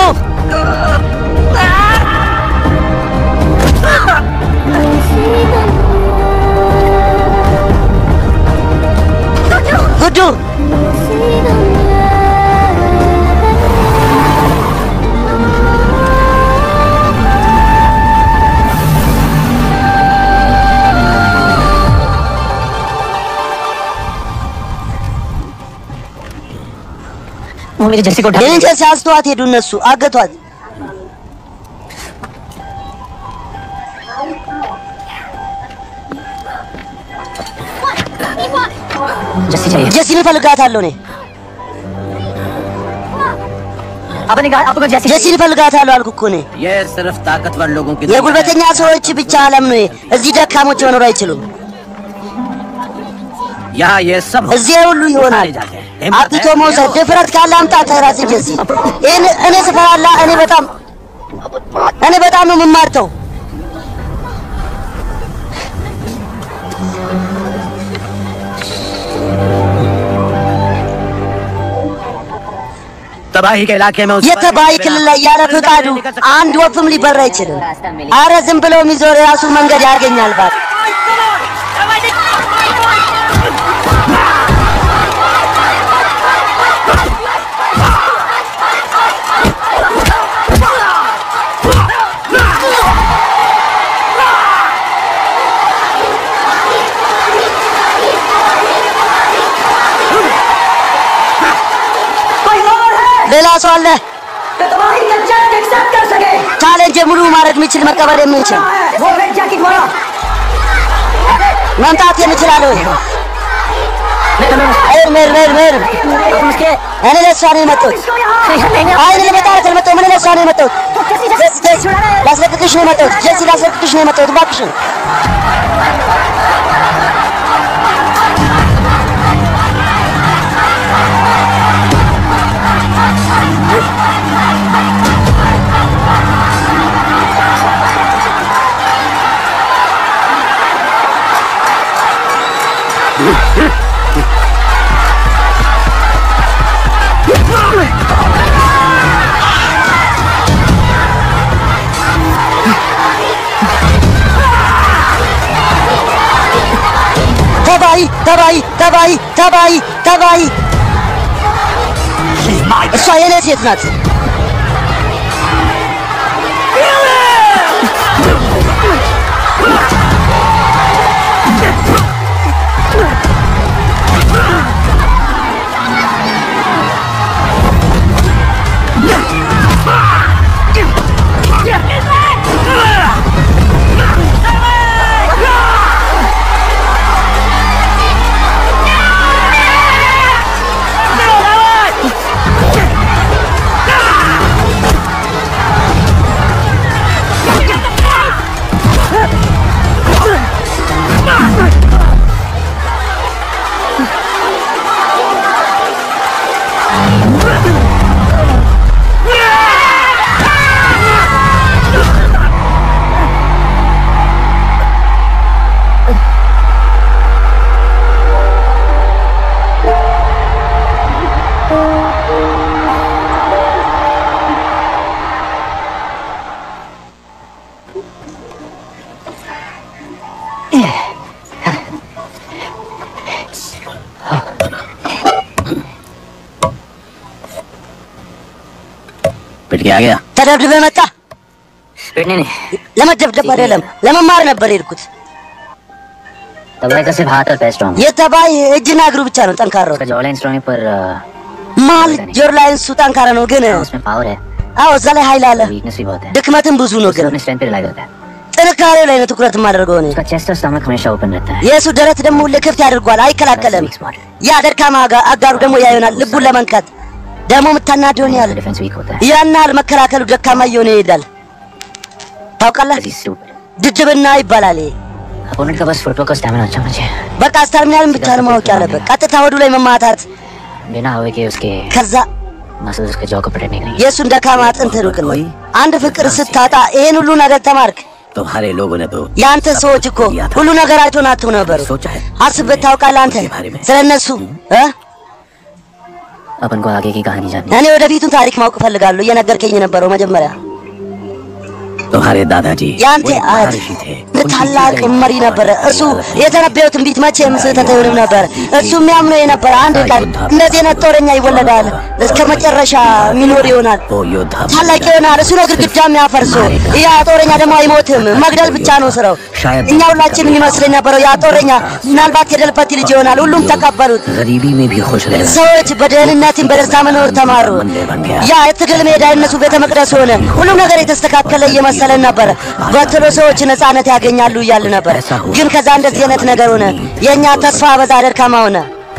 ጉዱ वो मेरे जर्सी को ढक የኔን ጀርሲ አንስተዋት ሄዱ እነሱ አገቷት። जर्सी चाहिए ጀሲን እፈልጋታለሁ እኔ आपने कहा आपको जर्सी ጀሲን እፈልጋታለሁ አልኩ እኮ እኔ። ये सिर्फ ताकतवर लोगों की የጉልበተኛ ሰዎች ብቻ ዓለም ነው። ይሄ። እዚህ ደካሞች መኖር አይችሉም። यहाँ ये सब እዚህ ሁሉ ይሆናል። አብቶ መውሰድ ድፍረት ካለ አምጣት ራስ ጀሲ። ይህን እኔ ስፈራላ እኔ በጣም እኔ በጣም ነው የምማርተው። तबाही के इलाके में उस पर የተባይ बिना- ክልል ላይ ያለ ፍቃዱ አንድ ወፍም ሊበራ አይችልም። አረ ዝም ብለው የሚዞር የራሱ መንገድ ያገኛል። ባት ሌላ ሰው አለ तो तुम्हारी चैलेंज एक्सेप्ट कर सके ቻሌንጅ ሙሉ ማድረግ የሚችል መቀበል የምንችል वो रेड जैकेट वाला መምጣት የምችላለሁ። ሜር ሜር ሜር ሜር እኔ ለእሷ ነው የመጣሁት። አይ እኔ ለመጣ አይደል የመጣሁት፣ እኔ ለእሷ ነው የመጣሁት። ጀሲ ጀሲ ላስለቅቅሽ ነው የመጣሁት። ጀሲ ላስለቅቅሽ ነው የመጣሁት። እባክሽን ተባይ ተባይ ተባይ ተባይ ተባይ እሷ የኔ ሴት ናት። पिट के आ गया ተደብድበ መጣ። पिटने नहीं ለመደብደብ አይደለም ለመማር ነበር የሄድኩት። तबाई का सिर्फ हाथ और पैर स्ट्रॉन्ग የተባይ እጅና እግሩ ብቻ ነው ጠንካራው። उसका जॉ लाइन स्ट्रॉन्ग है पर अ, መሀል ጆሮ ላይ እሱ ጠንካራ ነው፣ ግን उसमें पावर है አዎ እዛ ላይ ኃይል አለ። वीकनेस भी बहुत है ድክመትም ብዙ ነው፣ उसका ግን अपने स्ट्रेंथ पे रिलाई करता है ጥንካሬው ላይ ነው ትኩረት የማደርገው እኔ። उसका चेस्ट और स्टमक हमेशा ओपन रहता है የእሱ ደረት ደግሞ ሁሌ ክፍት ያደርጓል፣ አይከላከልም። वीक स्पॉट ያ ደካማ አጋ- አጋሩ ደግሞ ያ ይሆናል ልቡን ለመንካት ደግሞ የምታናደውን ያህል डिफेंस वीक होता है ያን ያህል መከላከሉ ደካማ እየሆነ ይሄዳል። ታውቃለህ፣ He's stupid. ድድብና ይባላል ይሄ። अपोनेंट का बस फुटवर्क और स्टैमिना अच्छा होना चाहिए በቃ ስታርሚናልን ብቻ ነው ማወቅ ያለበት። ቀጥታ ወዱ ላይ መማታት፣ बिना हवा के उसके ከዛ मसल्स उसके जॉ को प्रोटेक्ट नहीं करेंगे የእሱን ደካማ አጥንት ሩቅ ነው። አንድ ፍቅር ስታጣ ይሄን ሁሉ ነገር ተማርክ። तुम्हारे लोगों ने तो የአንተ ሰዎች እኮ ሁሉ ነገራቸውን አጥተው ነበሩ። सोचा है አስበት ታውቃለህ አንተ ስለ እነሱ እ? अपन को आगे की कहानी जाननी እኔ ወደፊቱን ታሪክ ማወቅ እፈልጋለሁ። እየነገርከኝ የነበረው መጀመሪያ तुम्हारे दादाजी የአንተ वो एक አያት महर्षि थे ታላቅ መሪ ነበረ። እርሱ የተነበየው ትንቢት መቼም ስህተት አይሆንም ነበር። እሱ የሚያምነው የነበረ አንድ ቀን እንደዚህ አይነት ጦረኛ ይወለዳል፣ እስከ መጨረሻ የሚኖር ይሆናል፣ वो योद्धा बन ታላቅ गया। ይሆናል። እሱ ነው ግድግዳ የሚያፈርሰው። ያ ጦረኛ ደግሞ አይሞትም፣ መግደል ብቻ ነው ስራው። እኛ ሁላችንም ይመስለኝ ነበረው ያ ጦረኛ ምናልባት የደልበት ልጅ ይሆናል። ሁሉም ተቀበሉት። गरीबी में भी खुश रहे ሰዎች በደህንነትም በደስታ መኖር ተማሩ። ያ የትግል ሜዳ የነሱ ቤተ መቅደስ ሆነ። ሁሉም ነገር የተስተካከለ እየመሰለን ነበር። በትሎ ሰዎች ነፃነት ያገኛሉ እያል ነበር። ግን ከዛ እንደዚህ አይነት ነገር ሆነ። የእኛ ተስፋ በዛ ደካማ ሆነ።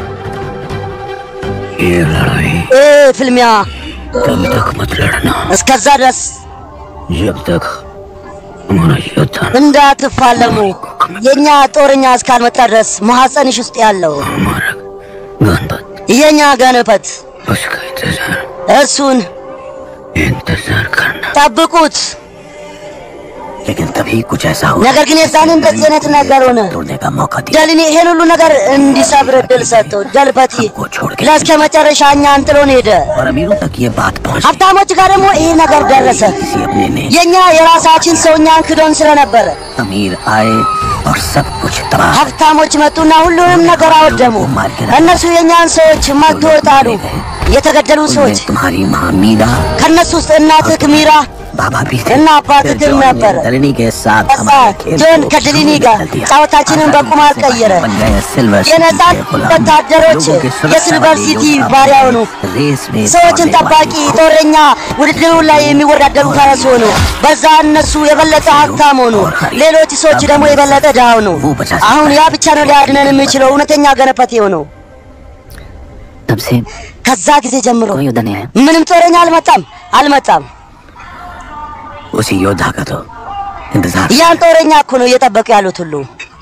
ये लड़ाई እ ፍልሚያ तब तक मत लड़ना እስከዛ ድረስ जब तक हमारा योद्धा እንዳትፋለሙ። የእኛ ጦረኛ እስካልመጣ ድረስ ማኅፀንሽ ውስጥ ያለው हमारा गणपत የእኛ ገንበት उसका इंतजार እሱን इंतजार करना ጠብቁት። लेकिन तभी कुछ ऐसा हो ነገር ግን የዛን እንደዚህ አይነት ነገር ሆነ። तोड़ने का मौका दिया ደልን ይሄን ሁሉ ነገር እንዲሰብር እድል ሰጠው። ደልበቲ को छोड़ के ለእስከ መጨረሻ እኛን ጥሎን ሄደ። और अमीरों तक ये बात पहुंच ሀብታሞች ጋር ደግሞ ይሄ ነገር ደረሰ። किसी अपने ने የኛ የራሳችን ሰው እኛን ክዶን ስለነበረ अमीर आए और सब कुछ तबाह ሀብታሞች መጡና ሁሉንም ነገር አወደሙ። እነሱ የእኛን ሰዎች መቶ ጣሉ። የተገደሉ ሰዎች उनमें तुम्हारी माँ मीरा ከእነሱ ውስጥ እናትህ ሚራ बाबा भी थे እና አባትህ फिर जॉन ነበር። ने दलनी के साथ ከዛ हमारे खेल ጆን को ከድሊኒ शुरू ጋር कर दिया। ጨዋታችንን በቁማር ቀየረ። बन गए सिल्वर सिटी የነጻን के गुलाम। ወታደሮች लोगों की सुरक्षा የሲልቨር वाले ሲቲ योद्धा ባሪያ बने। ሆኑ። रेस में ሰዎችን दौड़ने ጠባቂ वाले ጦረኛ ውድድሩ ላይ የሚወዳደሩ ፈረስ ሆኑ። በዛ እነሱ የበለጠ ሀብታም ሆኑ፣ ሌሎች ሰዎች ደግሞ የበለጠ ድሃ ሆኑ። አሁን ያ ብቻ ነው ሊያድነን የሚችለው እውነተኛ ገነፈት የሆነው። तब से ከዛ ጊዜ ጀምሮ कोई युद्ध नहीं आया ምንም ጦረኛ አልመጣም አልመጣም። उसी योद्धा का तो इंतजार ያን ጦረኛ እኮ ነው እየጠበቁ ያሉት ሁሉ።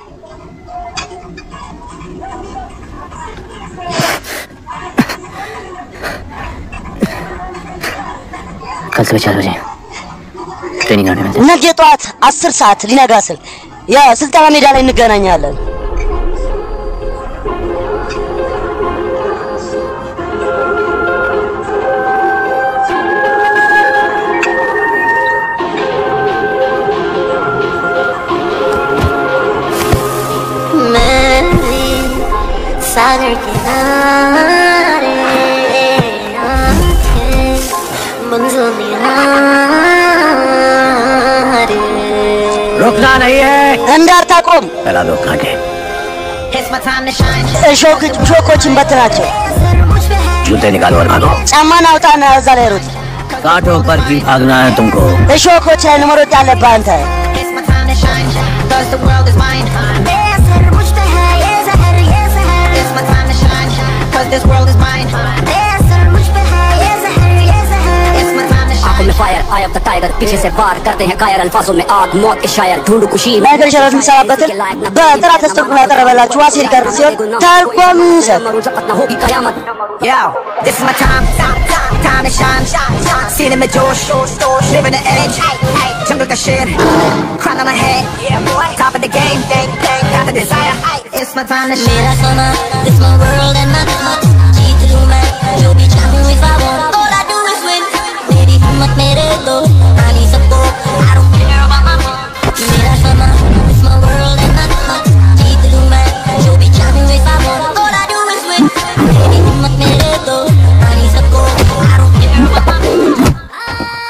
कल सुबह चार बजे ट्रेनिंग ग्राउंड में मिलते हैं। ነገ ጠዋት አስር ሰዓት ሊነጋ ስል የስልጠና ሜዳ ላይ እንገናኛለን። मैं भी सागर किनारे आके मंजिल निहारे रुकना नहीं है እንዳታቆም पहला दो कांटे እሾክ ሾኮችን በትናቸው። जूते निकालो और भागो ጫማን አውጣና እዛ ላይ ሩጥ። कांटों पर भी भागना है तुमको እሾኮች ላይ ነው መሮጥ ያለብህ አንተ። ये असर मुझ पे है ये जहर ये जहर ये असर मुझ पे है ये जहर ये जहर आंखों में fire eye of the tiger पीछे से वार करते हैं कायर अल्फाजों में आग मौत के शायर ढूंढ खुशी ነገር ሸረት የሚሰራበትን በጥራት ተስተኩላ ያቀረበላችሁ ዋሲር ቀር ሲሆን ተርጓሚ ይሰጥ मरू जपत न होगी कयामत Yo, this is my time, time to shine. Seen in my Josh, living the edge. Jungle ka shit, crown on my head. Top of the game, got the desire. It's my time to shine. मेरा सोना this my world and not much जीत लूं मैं जो भी चाहूं if I want all I do is win मेरी हिम्मत मेरे दो आनी सबको I don't care about my mom मेरा सोना this my world and not much जीत लूं मैं जो भी चाहूं if I want all I do is win मेरी हिम्मत मेरे दो आनी सबको I don't care about my mom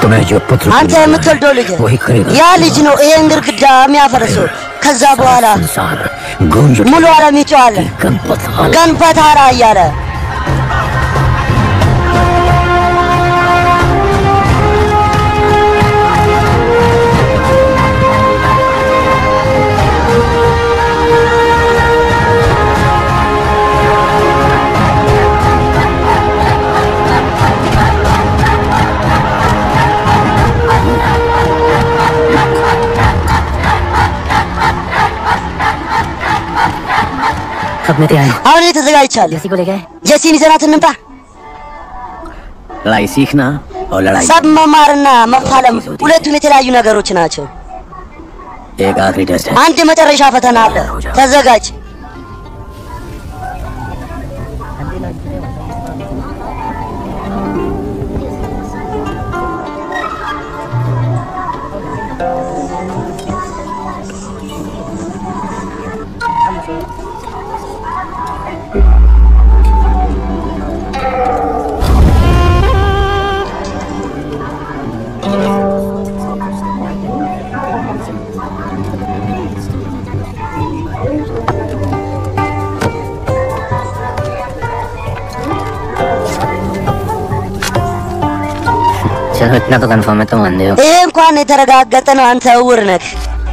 तुम्हें जो पुत्र አንተ የምትወልደው ልጅ वही करेगा ያ ልጅ ነው ይሄን ግድግዳ የሚያፈርሰው። ከዛ በኋላ संसार गूंज उठेगा ሙሉ ዓለም ይጮዋል गणपत हाल ገንፈታራ እያለ कब में तैयार አሁን እኔ ተዘጋጅቻለሁ። जैसी को ले गए ጀሲን ይዘናት እንምጣ። लड़ाई सीखना और लड़ाई ሰብ መማርና መፋለም ሁለቱም የተለያዩ ነገሮች ናቸው። एक आखिरी टेस्ट है አንድ የመጨረሻ ፈተና አለ። ተዘጋጅ። चलो इतना तो कंफर्म है तुम अंधे हो ይሄ እንኳን የተረጋገጠ ነው። አንተ እውር ነህ።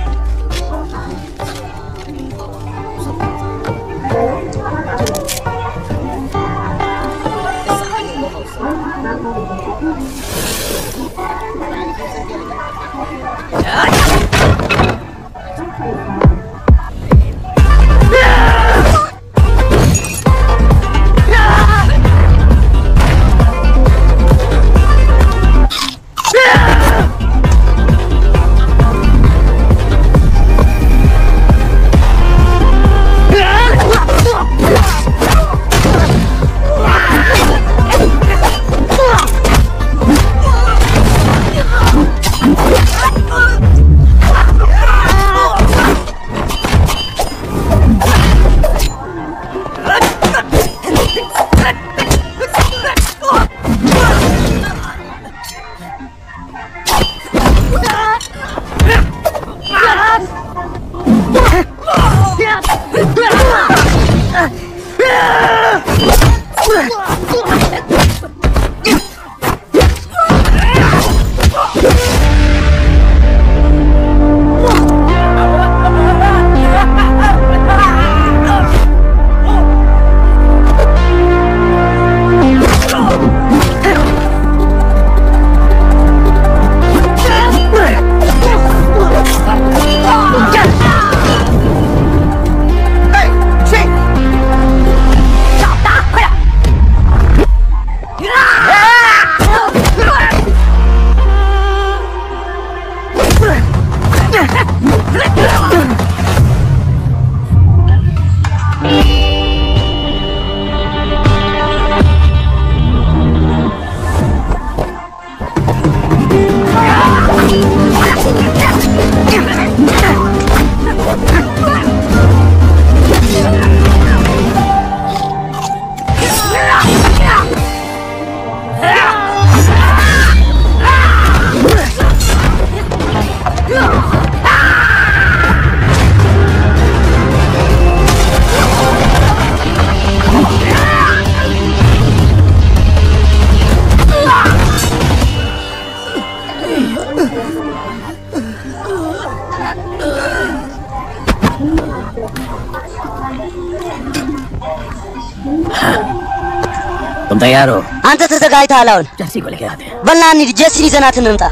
तुम तैयार हो አንተ ተዘጋጅተሃል? አሁን जर्सी को लेके आते हैं በልና እንሂድ። ጀሲን ይዘናት እንምጣ።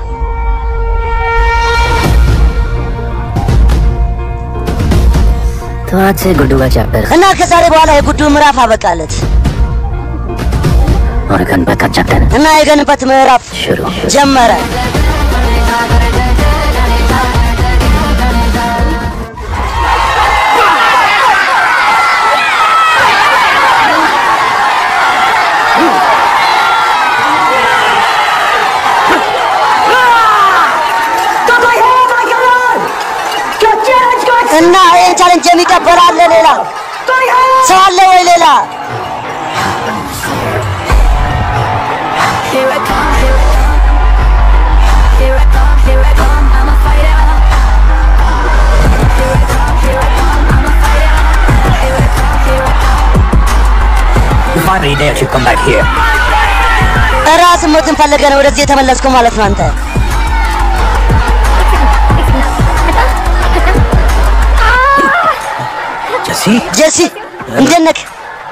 तो आज से गुड्डू का चैप्टर እና ከዛሬ በኋላ የጉዱ ምዕራፍ አበቃለት और गणपत का चैप्टर እና የገንበት ምዕራፍ शुरू ጀመረ። እና ይህን ቻለንጅ የሚቀበል አለ ሌላ ሰው አለ ወይ ሌላ? finally dared to come back here. ራስ ሞትን ፈለገ ነው ወደዚህ የተመለስከው ማለት ነው አንተ። जसी ጀሲ እንዴት ነህ?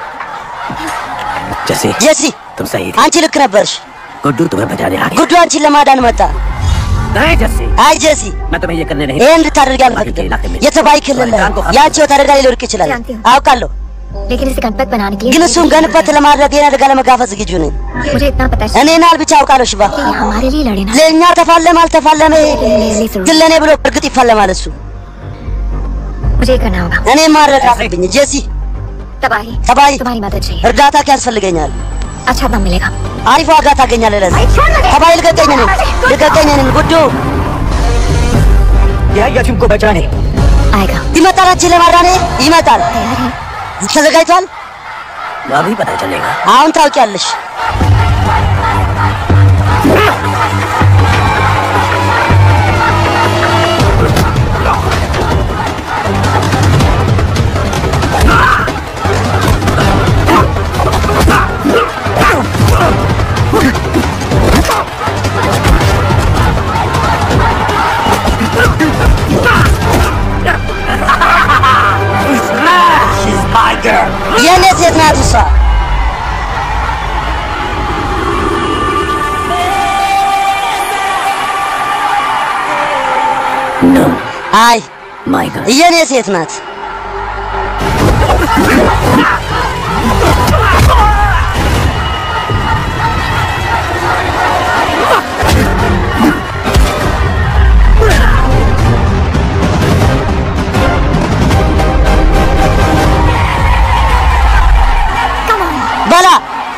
जसी ጀሲ तुम सही थे አንቺ ልክ ነበርሽ። गुड्डू तुम्हें बचाने आ गया ጉዱ አንቺን ለማዳን መጣ። नहीं जसी አይ ጀሲ मैं तुम्हें ये करने नहीं ይሄን እንድታደርግ አልፈቅድም። የተባይ ክልል ላይ ያንቺ ህይወት አደጋ ላይ ሊወድቅ ይችላል አውቃለሁ። लेकिन इसे गणपत बनाने के लिए ግን እሱን ገንበት ለማድረግ ይሄን አደጋ ለመጋፈጥ ዝግጁ ነኝ። मुझे इतना पता है እኔ ናል ብቻ አውቃለሁ ሽባ कि ये हमारे लिए लड़े ना ለእኛ ተፋለመ አልተፋለመ ግን ለእኔ ብሎ እርግጥ ይፋለማል እሱ። मुझे ये करना होगा እኔ ማድረግ አለብኝ ጄሲ። तबाही ተባይ तुम्हारी मदद चाहिए እርዳታ ያስፈልገኛል። अच्छा दाम मिलेगा አሪፍ ዋጋ ታገኛለህ። ለዚህ ተባይ ልቀቀኝ፣ እኔን ልቀቀኝ፣ እኔን ጉዱ यह यह तुमको बचाने आएगा ይመጣል። አንቺን ለማዳኔ ይመጣል። तैयार है ተዘጋጅቷል። अभी पता चलेगा አሁን ታውቂያለሽ። She's my girl የእኔ ሴት ናት እሷ። No አይ my girl የእኔ ሴት ናት። በላ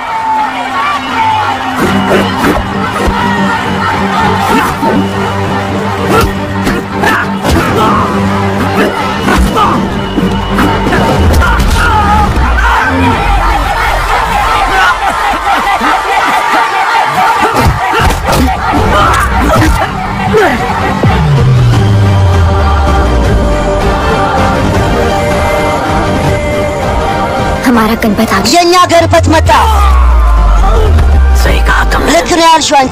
हमारा गणपत आ गया የእኛ ገርበት መጣ። सही कहा तुमने ልክ ነው ያልሽው አንቺ።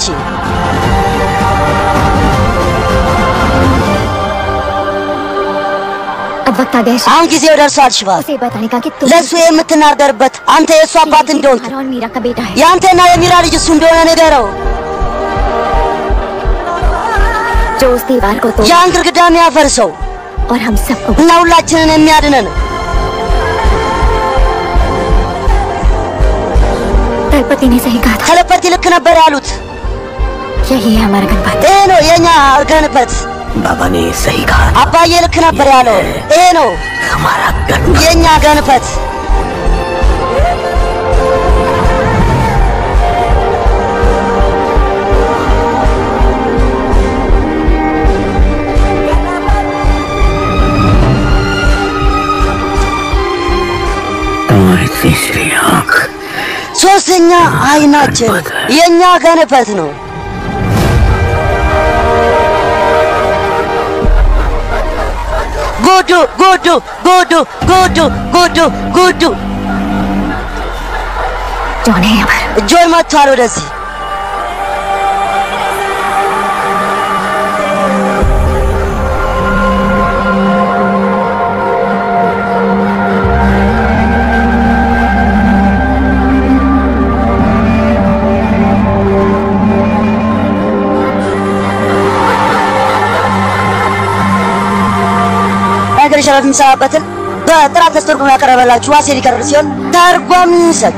अब वक्त आ गया है አሁን ጊዜው ደርሷል ሽባ። उसे बताने का कि तुम ለእሱ የምትናገርበት አንተ የእሱ አባት እንደሆንክ तुम्हारा और मीरा का बेटा है የአንተና የሚራ ልጅ እሱ እንደሆነ ንገረው። जो उस दीवार को तोड़ ያን ግድግዳ የሚያፈርሰው और हम सबको እና ሁላችንን የሚያድነን तलपति ने सही कहा था ተለፐቲ ልክ ነበር ያሉት። यही है हमारा गणपत ይሄ ነው የእኛ ገንበት። बाबा ने सही कहा አባዬ ልክ ነበር ያለው። ይሄ ነው हमारा गन የእኛ ገንበት። तुम्हारी तीसरी आंख ሶስተኛ አይናችን የእኛ ገንበት ነው። ጉዱ ጉዱ ጉዱ ጉዱ ጉዱ ጉዱ जॉन है हमारा ጆን መጥቷል ወደዚህ። ነገር ሸረፍ የሚሰራበትን በጥራት ተስተርጉሞ ያቀረበላችሁ ዋሴ ሊቀርብ ሲሆን ተርጓሚ ይሰጥ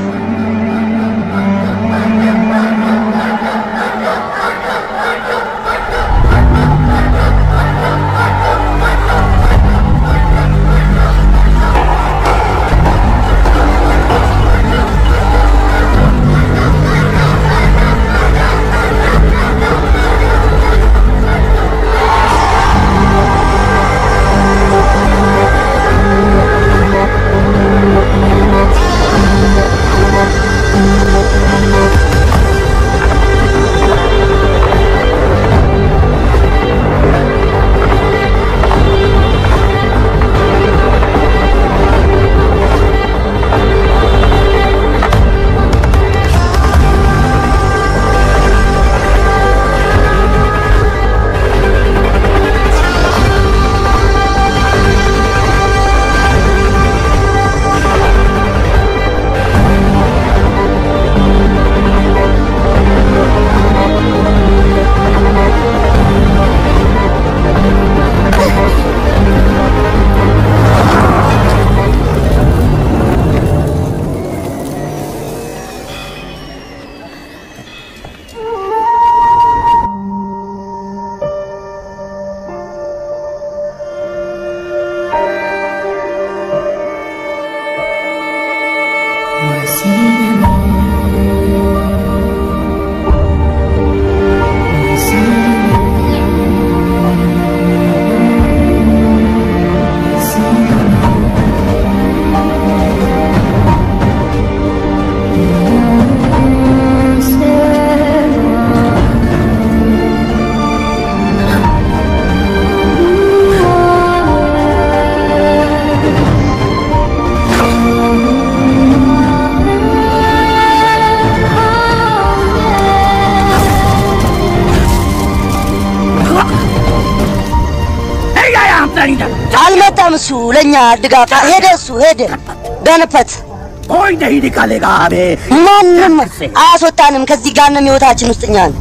አልመጣም እሱ ለእኛ ድጋፍ ሄደ እሱ ሄደ ገንፈት कोई नहीं निकालेगा हमें ማንም አያስወጣንም ከዚህ ጋንም ህይወታችን ውስጥ እኛን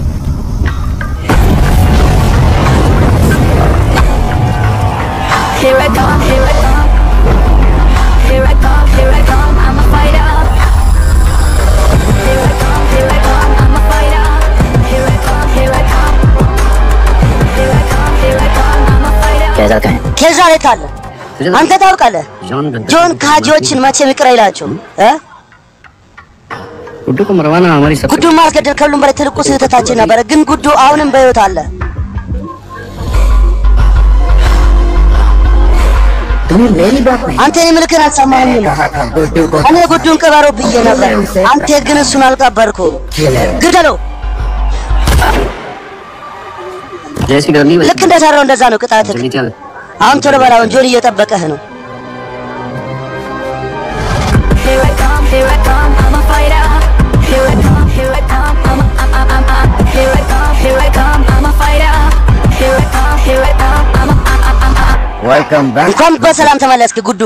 Here I come, here I come. Here I come, here I come, I'm a fighter. Here I come, here I come, I'm a fighter. Here I come, here I come. Here I come, here I come, I'm a fighter. कैसा कहें ኬዛ የት አለ አንተ ታውቃለህ ጆን ካጂዎችን መቼም ይቅር አይላቸውም እ गुड्डू को मरवाना हमारी सब ጉዱን ማስገደል ከሁሉም በላይ ትልቁ ስህተታችን ነበረ ግን ጉዱ አሁንም በህይወት አለ तुम्हें मेरी बात नहीं አንተ እኔ ምልክን አልሰማህም गुड्डू को እኔ ጉዱን ቅበረው ብዬ ነበር አንተ ግን እሱን አልቀበርከው ግደለው जैसी गर्मी ልክ እንደሰራው እንደዛ ነው ቅጣትህ जल्दी चल አሁን ቶሎ በላውን ጆን እየጠበቀህ ነው Here I come, here I come, I'm a fighter. Here I come, here I come, I'm a, I'm, I'm, I'm, I'm. Here I come, here I come, I'm a fighter. Here I come, here I come, I'm a, I'm, I'm, I'm, I'm. Welcome back እንኳን በሰላም ተመለስክ ጉዱ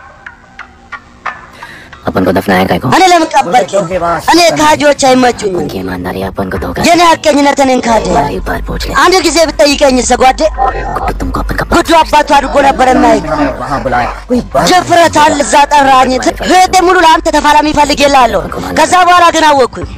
अपन को दफनाया काय को እኔ ለምን ቀበርከኝ እኔ ካጂዎች አይመቹኝም उनकी ईमानदारी अपन को धोखा የኔ ሀቀኝነት እኔን ካደ एक बार पूछ ले አንድ ጊዜ ብጠይቀኝ ሰጓዴ गुड्डू तुमको अपन का ጉዱ አባቱ አድርጎ ነበር የማይክ वहाँ बुलाया कोई बात ድፍረት አለ እዛ ጠራኝ ህይወቴ ሙሉ ለአንተ ተፋላሚ ፈልግ የላለሁ ከዛ በኋላ ግን አወቅኩኝ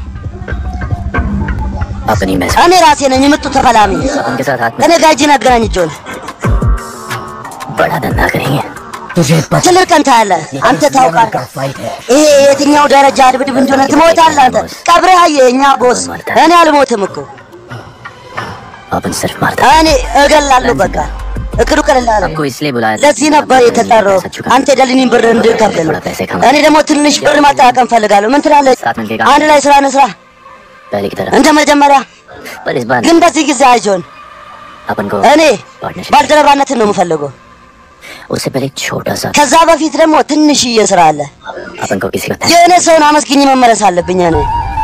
अपनी मैस እኔ ራሴ ነኝ የምጡ ተፋላሚ उनके साथ हाथ ከኔ ጋር እጅን አገናኝ ጆን में बड़ा धंधा करेंगे तुझे पता ትልቅ ቀን ታያለህ አንተ ታውቃለህ का फाइट है ይሄ የትኛው ደረጃ ድብድብ እንደሆነ ትሞታለህ አንተ ቀብረህ አየህ እኛ ቦስ እኔ አልሞትም እኮ अपन सिर्फ मारता እኔ እገላለሁ በቃ እቅዱ ቀለላለ आपको इसलिए बुलाया था ለዚህ ነበር የተጠራው አንተ የደልኒን ብር እንድከፍል ነው እኔ ደግሞ ትንሽ ብር ማጠራቀም ፈልጋለሁ ምን ትላለህ साथ मिलके አንድ ላይ ስራ እንስራ पहले की तरह እንደ መጀመሪያ पर इस बार ግን በዚህ ጊዜ አይጆን अपन को እኔ पार्टनरशिप ባልደረባነትን ነው የምፈልገው उससे पहले एक छोटा सा ከዛ በፊት ደግሞ ትንሽዬ ስራ አለ अपन को किसी का የሆነ ሰውን አመስግኝ መመለስ አለብኝ እኔ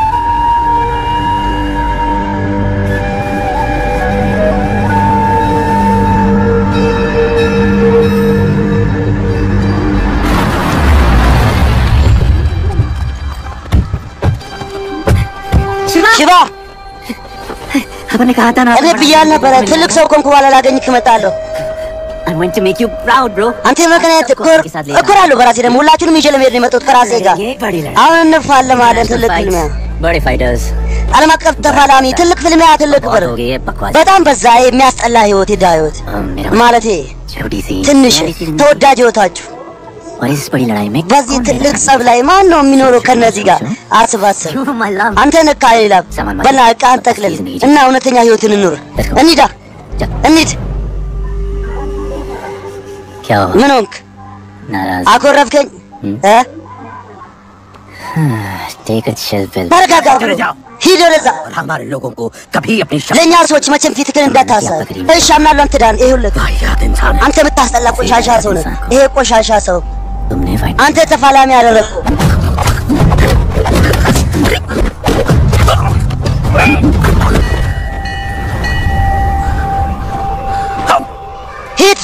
ሽባ अपन ने कहा था ना እኔ ብያል ነበረ ትልቅ ሰው ኮንኩ በኋላ ላገኝህ እመጣለሁ I want to make you proud bro አንተ ምክንያት እኮራለሁ በራሴ ደግሞ ሁላችሁንም ይዤ ለመሄድ ነው የመጣሁት ከራሴ ጋር ये बड़ी लड़ाई አሁን እንፋለማለን ትልቅ ፍልሚያ बड़े फाइटर्स ዓለም አቀፍ ተፋላሚ ትልቅ ፍልሚያ ትልቅ ብር हो गई है बकवास በጣም በዛ የሚያስጠላ ህይወት የዳ ህይወት हम मेरा ማለቴ छोटी सी ትንሽ प्यारी सी जिंदगी। ተወዳጅ ህይወታችሁ और इस बड़ी लड़ाई में በዚህ कौन ትልቅ रहेगा? ጸብ ላይ ማን ነው የሚኖረው ከነዚህ ጋር አስባስብ You, my love. አንተ ነካ ይላል በላ ዕቃህን ጠቅልል እና እውነተኛ ህይወትን እንኑር እንሂዳ चल, እንሂድ क्या हुआ ምን ሆንክ नाराज አኮረፍከኝ እ टेक अ चिल पिल ተረጋጋ ሂድ ወደዛ और हमारे लोगों को कभी अपनी शक्ति ለእኛ ሰዎች መቼም ፊትህን እንዳታሳይ እሺ አምናለሁ አንተ ዳን ይኸውልህ याद इंसान है አንተ የምታስጠላ ቆሻሻ ሰው ነህ ይሄ ቆሻሻ ሰው तुमने फाइट አንተ ተፋላሚ አደረግኩ ሂድ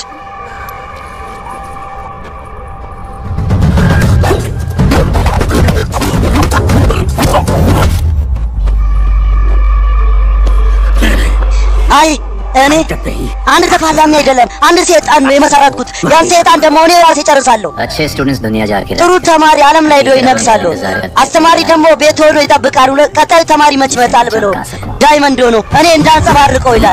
አይ እኔ አንድ ተፋላሚ አይደለም አንድ ሴጣን ነው የመሰረትኩት ያን ሴጣን ደግሞ እኔ ራሴ ጨርሳለሁ अच्छे स्टूडेंट्स दुनिया जाके ጥሩ ተማሪ ዓለም ላይ ሄዶ ይነግሳሉ። አስተማሪ ደግሞ ቤት ሆኖ ይጠብቃል። ሁለ- ቀጣዩ ተማሪ መች ይመጣል ብሎ ዳይመንድ ሆኖ እኔ እንዳንጸባርቀው ይላል።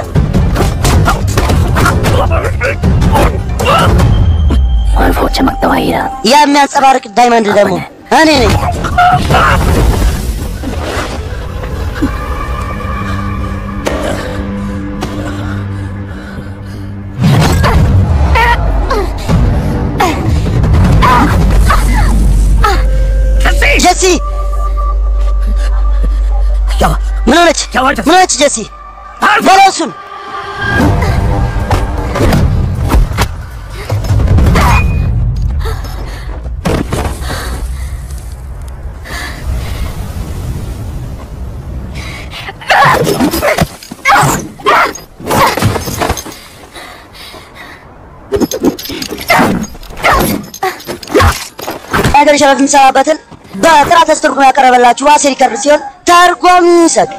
और वो चमकता हुआ हीरा ያ የሚያንጸባርቅ ዳይመንድ ደግሞ እኔ ነኝ። ጀሲ ምን ሆነች? ምን ሆነች ጀሲ? በለው እሱን ነገር ሸረፍ የሚሰራበትን በጥራት አስተርጉሞ ያቀረበላችሁ ዋሴ ሪከርድ ሲሆን ተርጓሚ ይሰጥ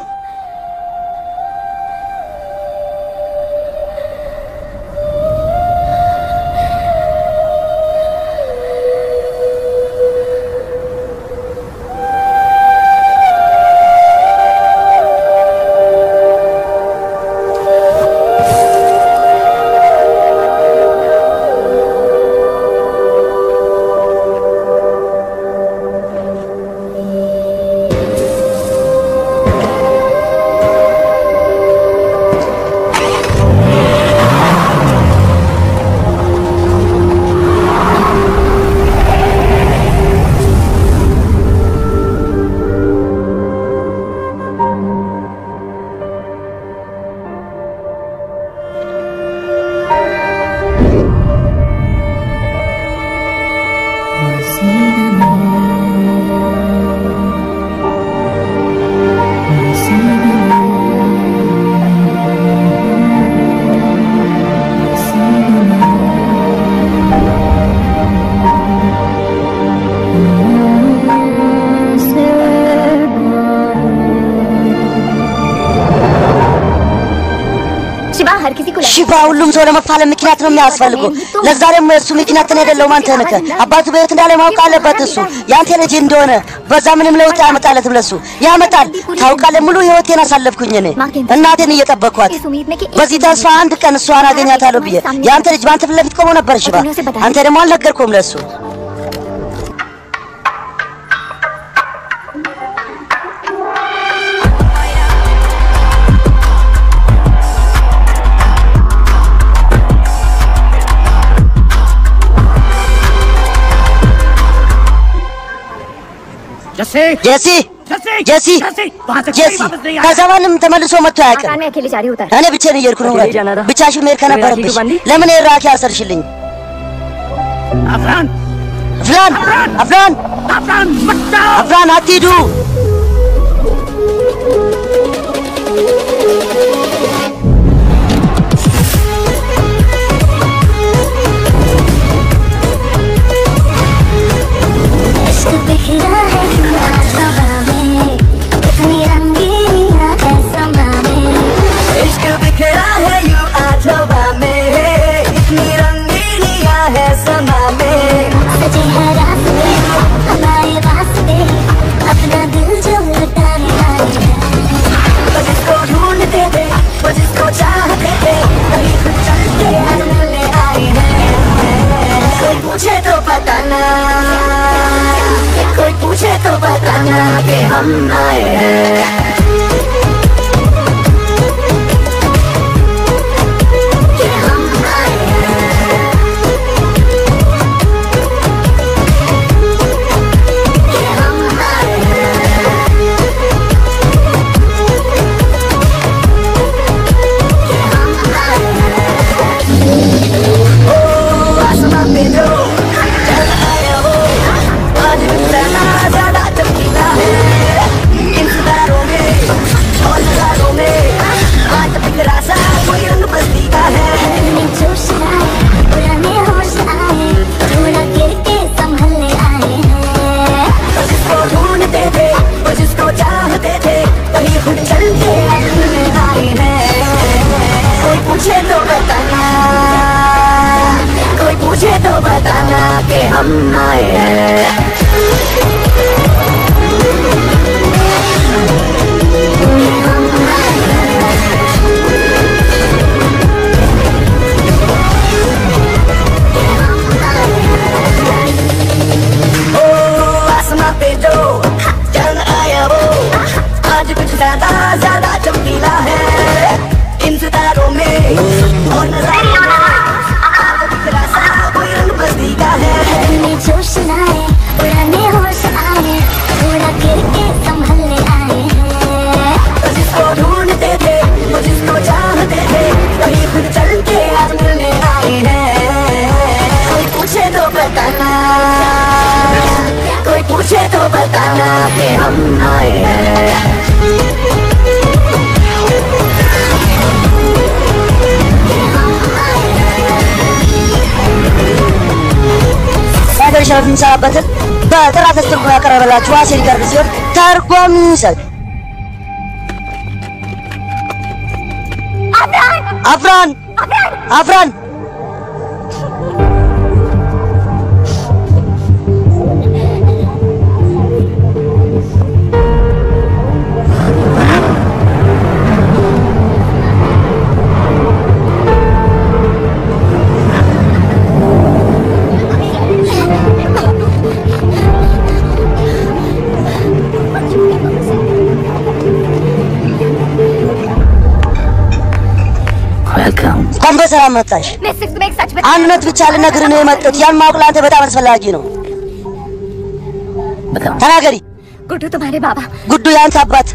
शिवा हर किसी को ሽባ ሁሉም ሰው ለመፋለም ምክንያት ነው የሚያስፈልጉ። ለዛ ደግሞ የእሱ ምክንያት እኔ አይደለሁም አንተ ነህ። አባቱ በሕይወት እንዳለ ማወቅ አለበት እሱ ያንተ ልጅ እንደሆነ። በዛ ምንም ለውጥ ያመጣለትም ለሱ ያመጣል። ታውቃለህ፣ ሙሉ ሕይወቴን አሳለፍኩኝ እኔ እናቴን እየጠበቅኳት በዚህ ተስፋ አንድ ቀን እሷን አገኛታለሁ ብዬ የአንተ ልጅ በአንተ ፊት ለፊት ቆሞ ነበር ሽባ። አንተ ደግሞ አልነገርኩም ለሱ ጀሲ ጀሲ ጀሲ ከዛ ማንም ተመልሶ መጥቶ አያውቅም። मैं अकेले जा रही हूँ እኔ ብቻዬን እየሄድኩ ነው። ውረድ። ብቻሽን መሄድ ከነበረብሽ ለምን ራኪ አሰርሽልኝ? አፍራን አፍራን አፍራን አፍራን አትሂዱ። इश्क बिखरा है हवा में कितनी रंगीनियां है समा में इश्क बिखरा है यू आज हवा में इतनी रंगीनियां है समा में सजे हैं रास्ते हमारे वास्ते अपना दिल जो लुटाने आए हैं वो जिसको ढूंढते थे वो जिसको चाहते थे कभी खुद चल के आज मिलने आए हैं कोई पूछे तो बताना कोई पूछे तो बताना कि हम आए हैं कि हम आए हैं कि हम आए हैं आसमां पे जो चल आया हो आज भी तना ज्यादा चमकीला है इन सितारों में टर्न आया वो आज कुछ ज्यादा ज्यादा चमकीला है इन सितारों में और नजारों में आज दिखरा सा कोई रंग बस्ती का है में जोश लाए उड़ाने होश आए थोड़ा गिर के संभलने आए हैं तो जिसको ढूंढते थे वो जिसको चाहते थे वही खुद चल के आज मिलने आए हैं कोई पूछे तो बताना कोई पूछे तो बताना कि हम आए हैं የሀገር ሸረፍ የሚሰራበትን በጥራት አስተርጉሞ ያቀረበላችሁ ዋሴ ሊቀርብ ሲሆን ተርጓሚ ይውሰድ። አፍራን አፍራን वेलकम እንኳን በሰላም መጣሽ። मैं सिर्फ तुम्हें एक सच አንድ እውነት ብቻ ልነግርህ ነው የመጡት። ያን ማወቅ ለአንተ በጣም አስፈላጊ ነው። बताओ ተናገሪ። गुड्डू तुम्हारे बाबा ጉዱ የአንተ አባት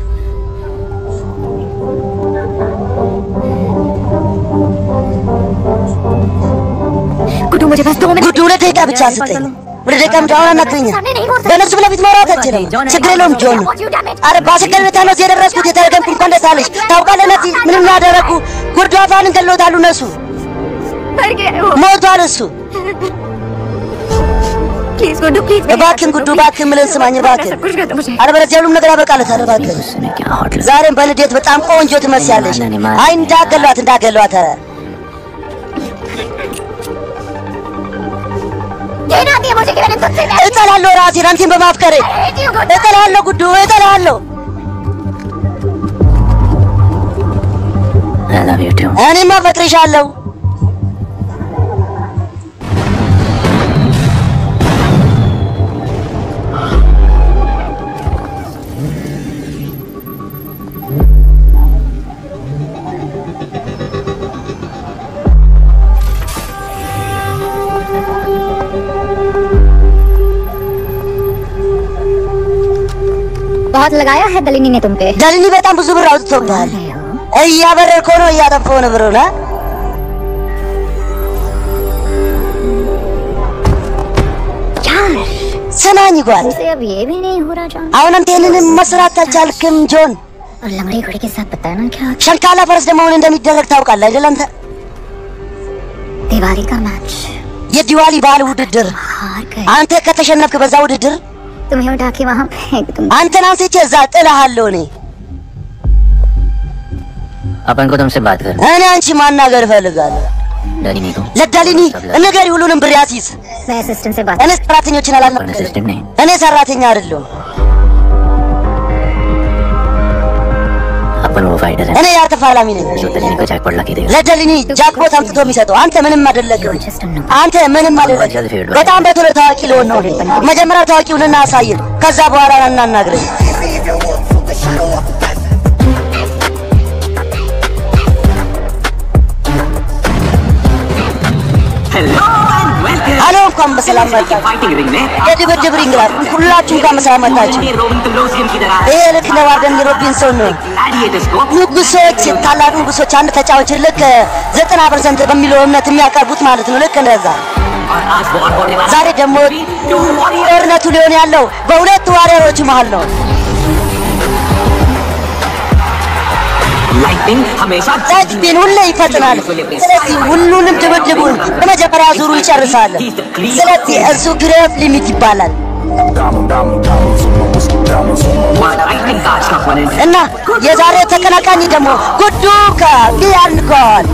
गुड्डू मुझे बस दो मिनट ጉዱ ሁለት ደቂቃ ብቻ ስጠኝ። ሁለት ደቂቃ ምድ አሁን አናግረኛል። በእነሱ ፊት ለፊት ማውራት አልችልም። ችግር የለውም ጆን። አረ በአስቸጋሪ ሁኔታ ነው እዚህ የደረስኩት። የተረገምኩ እንኳን ደስ አለሽ። ታውቃለህ እነዚህ ምን እንዳደረጉ ጉዱ አፋንን ገለውታሉ። እነሱ मर गए हो ሞቷል እሱ። प्लीज गुड्डू प्लीज እባክህን ጉዱ እባክህን ምልን ስማኝ እባክህን። सब कुछ कर दो मुझे አለበለዚያ ሁሉም ነገር ያበቃለታል። እባክህን उसने क्या हॉट लगा ዛሬም በልደት በጣም ቆንጆ ትመስያለሽ። አይ እንዳገሏት እንዳገሏት። ኧረ कहना दिया मुझे कि मैंने तुझसे प्यार እጠላለሁ ራሴን አንቺን በማፍቀሬ किया। Guddu እጠላለሁ ጉዱ እጠላለሁ። I love you too እኔማ አፈቅርሻለሁ። बहुत लगाया है दलिनी ने तुम पे ደልኒ በጣም ብዙ ብር አውጥቶብሃል። እያበረርከው ነው እያጠፋው ነው ብሩን አ? यार ስማኝ ጓል፣ तुमसे अब ये भी नहीं हो रहा जान አሁን አንተ ይህንን መስራት አልቻልክም ጆን። और लंगड़ी घोड़े के साथ बताना क्या ሸንካላ ፈረስ ደግሞ ምን እንደሚደረግ ታውቃለህ አይደል አንተ? दिवाली का मैच የዲዋሊ ባህል ውድድር हार गए አንተ ከተሸነፍክ በዛ ውድድር तुम्हें उठा के वहाँ फेंक दूंगा አንተን አንስቼ እዛ ጥልሃለሁ እኔ अपन को तुमसे बात कर እኔ አንቺ ማናገር እፈልጋለሁ። डरी को ለዳሊኒ ንገሪ ሁሉንም ብር ያሲዝ። मैं असिस्टेंट से बात እኔ ሰራተኞችን अपन አላናገርም። असिस्टेंट नहीं እኔ ሰራተኛ አይደለሁም። अपन वो फाइटर है እኔ ያር ተፋላሚ ነኝ። जो दलीनी को जैकपॉट लगा देगा ለዳሊኒ ጃክፖት አምጥቶ የሚሰጠው አንተ ምንም አይደለህም። जस्ट नो አንተ ምንም አይደለህም። በጣም በቶሎ ታዋቂ ልሆን ነው። መጀመሪያ ታዋቂውን እናሳየን፣ ከዛ በኋላ እናናግረኝ። አሎ እንኳን በሰላም መጣችሁ። फाइटिंग रिंग में የድብድብ ሪንግ ላይ ሁላችሁ እንኳን በሰላም መጣችሁ። रोबिन क्लोसियम की तरह ይሄ ልክ ነው ዋርደን ሮቢንሶን ነው። ग्लैडिएटर्स को ንጉሶች ታላቅ ንጉሶች አንድ ተጫዋች ልክ ዘጠና ፐርሰንት በሚለው እምነት የሚያቀርቡት ማለት ነው። ልክ እንደዛ और आज वॉर होने वाला ዛሬ ደግሞ टू वॉरियर ጦርነቱ ሊሆን ያለው በሁለት ዋሪየሮች መሃል ነው። लाइटनिंग हमेशा ዛጅቢን ሁሌ ይፈጥናል። ስለዚህ ሁሉንም ድብድቡን በመጀመሪያ ዙሩ ይጨርሳል። ስለዚህ እሱ ግሬፍ ሊሚት ይባላል लाइटनिंग का आज का opponent እና የዛሬው ተቀናቃኝ ደግሞ ጉዱ ከቢያን ጎል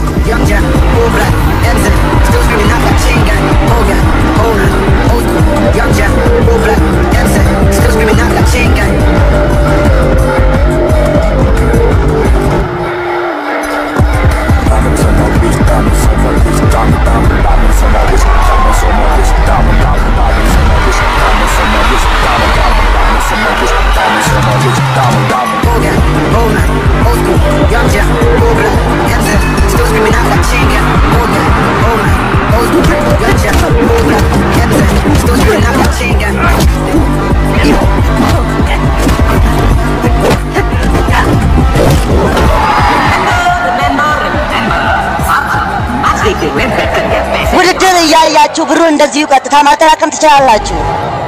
እያያችሁ ብሩን እንደዚሁ ቀጥታ ማጠራቀም ትችላላችሁ።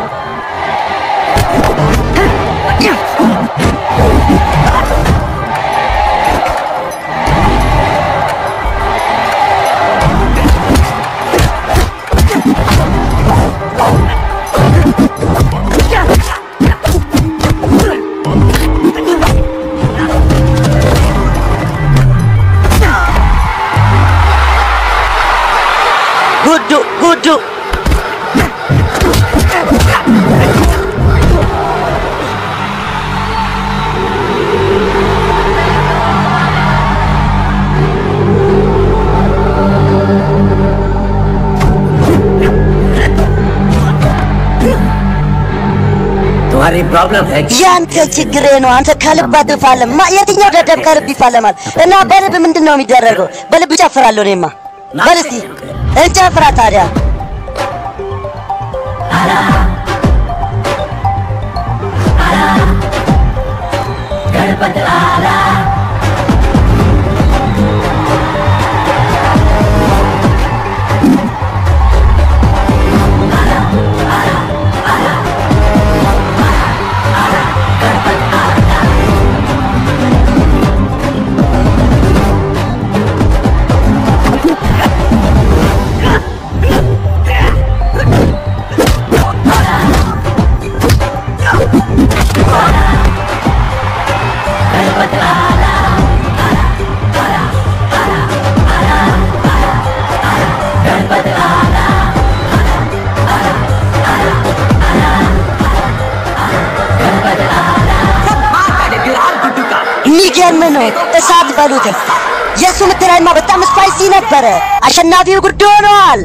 ጉዱ ጉዱ तुम्हारी प्रॉब्लम है ያንተ ችግሬ ነው። አንተ ከልብ አትፋለም። ማ የትኛው ደደብ ከልብ ይፋለማል? እና በልብ ምንድን ነው የሚደረገው? በልብ እጨፍራለሁ እኔማ። በል እስቲ እንጨፍራ ታዲያ። የሚገርም ነው። እሳት በሉት። የእሱ ምትራይማ በጣም ስፓይሲ ነበረ። አሸናፊው ጉድ ሆነዋል።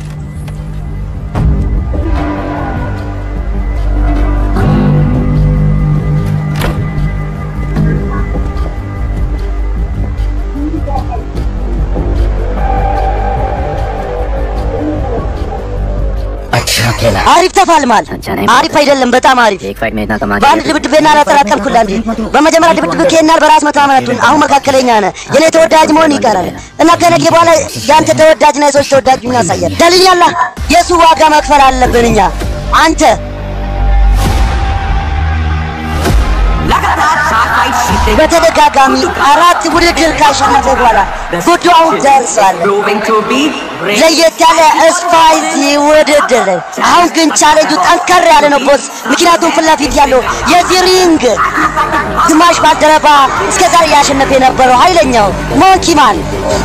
अच्छा खेला አሪፍ ተፋልማል። अच्छा नहीं አሪፍ አይደለም፣ በጣም አሪፍ። एक फाइट में इतना कमा በአንድ ድብድብ ና አላጠራቀምኩላ እንጂ በመጀመሪያ ድብድብ ኬናል በራስ መተማመናቱን አሁን መካከለኛ ነህ። የኔ ተወዳጅ መሆን ይቀራል እና ከነገ በኋላ ያንተ ተወዳጅና የሰዎች ተወዳጅ ምን ያሳያል። ደልኛላ የእሱ ዋጋ መክፈል አለብን እኛ አንተ लगातार सात फाइट जीतने በተደጋጋሚ አራት ውድድር ካሸነፈ በኋላ ጉዱ አሁን ደርሷል። proving to be great. ለየት ያለ ስፓይሲ ውድድር። አሁን ግን ቻሌንጁ ጠንከር ያለ ነው ቦስ፣ ምክንያቱም ፊት ለፊት ያለው የዚህ ሪንግ ግማሽ ባልደረባ እስከዛሬ ያሸነፈ የነበረው ኃይለኛው ሞንኪ ማን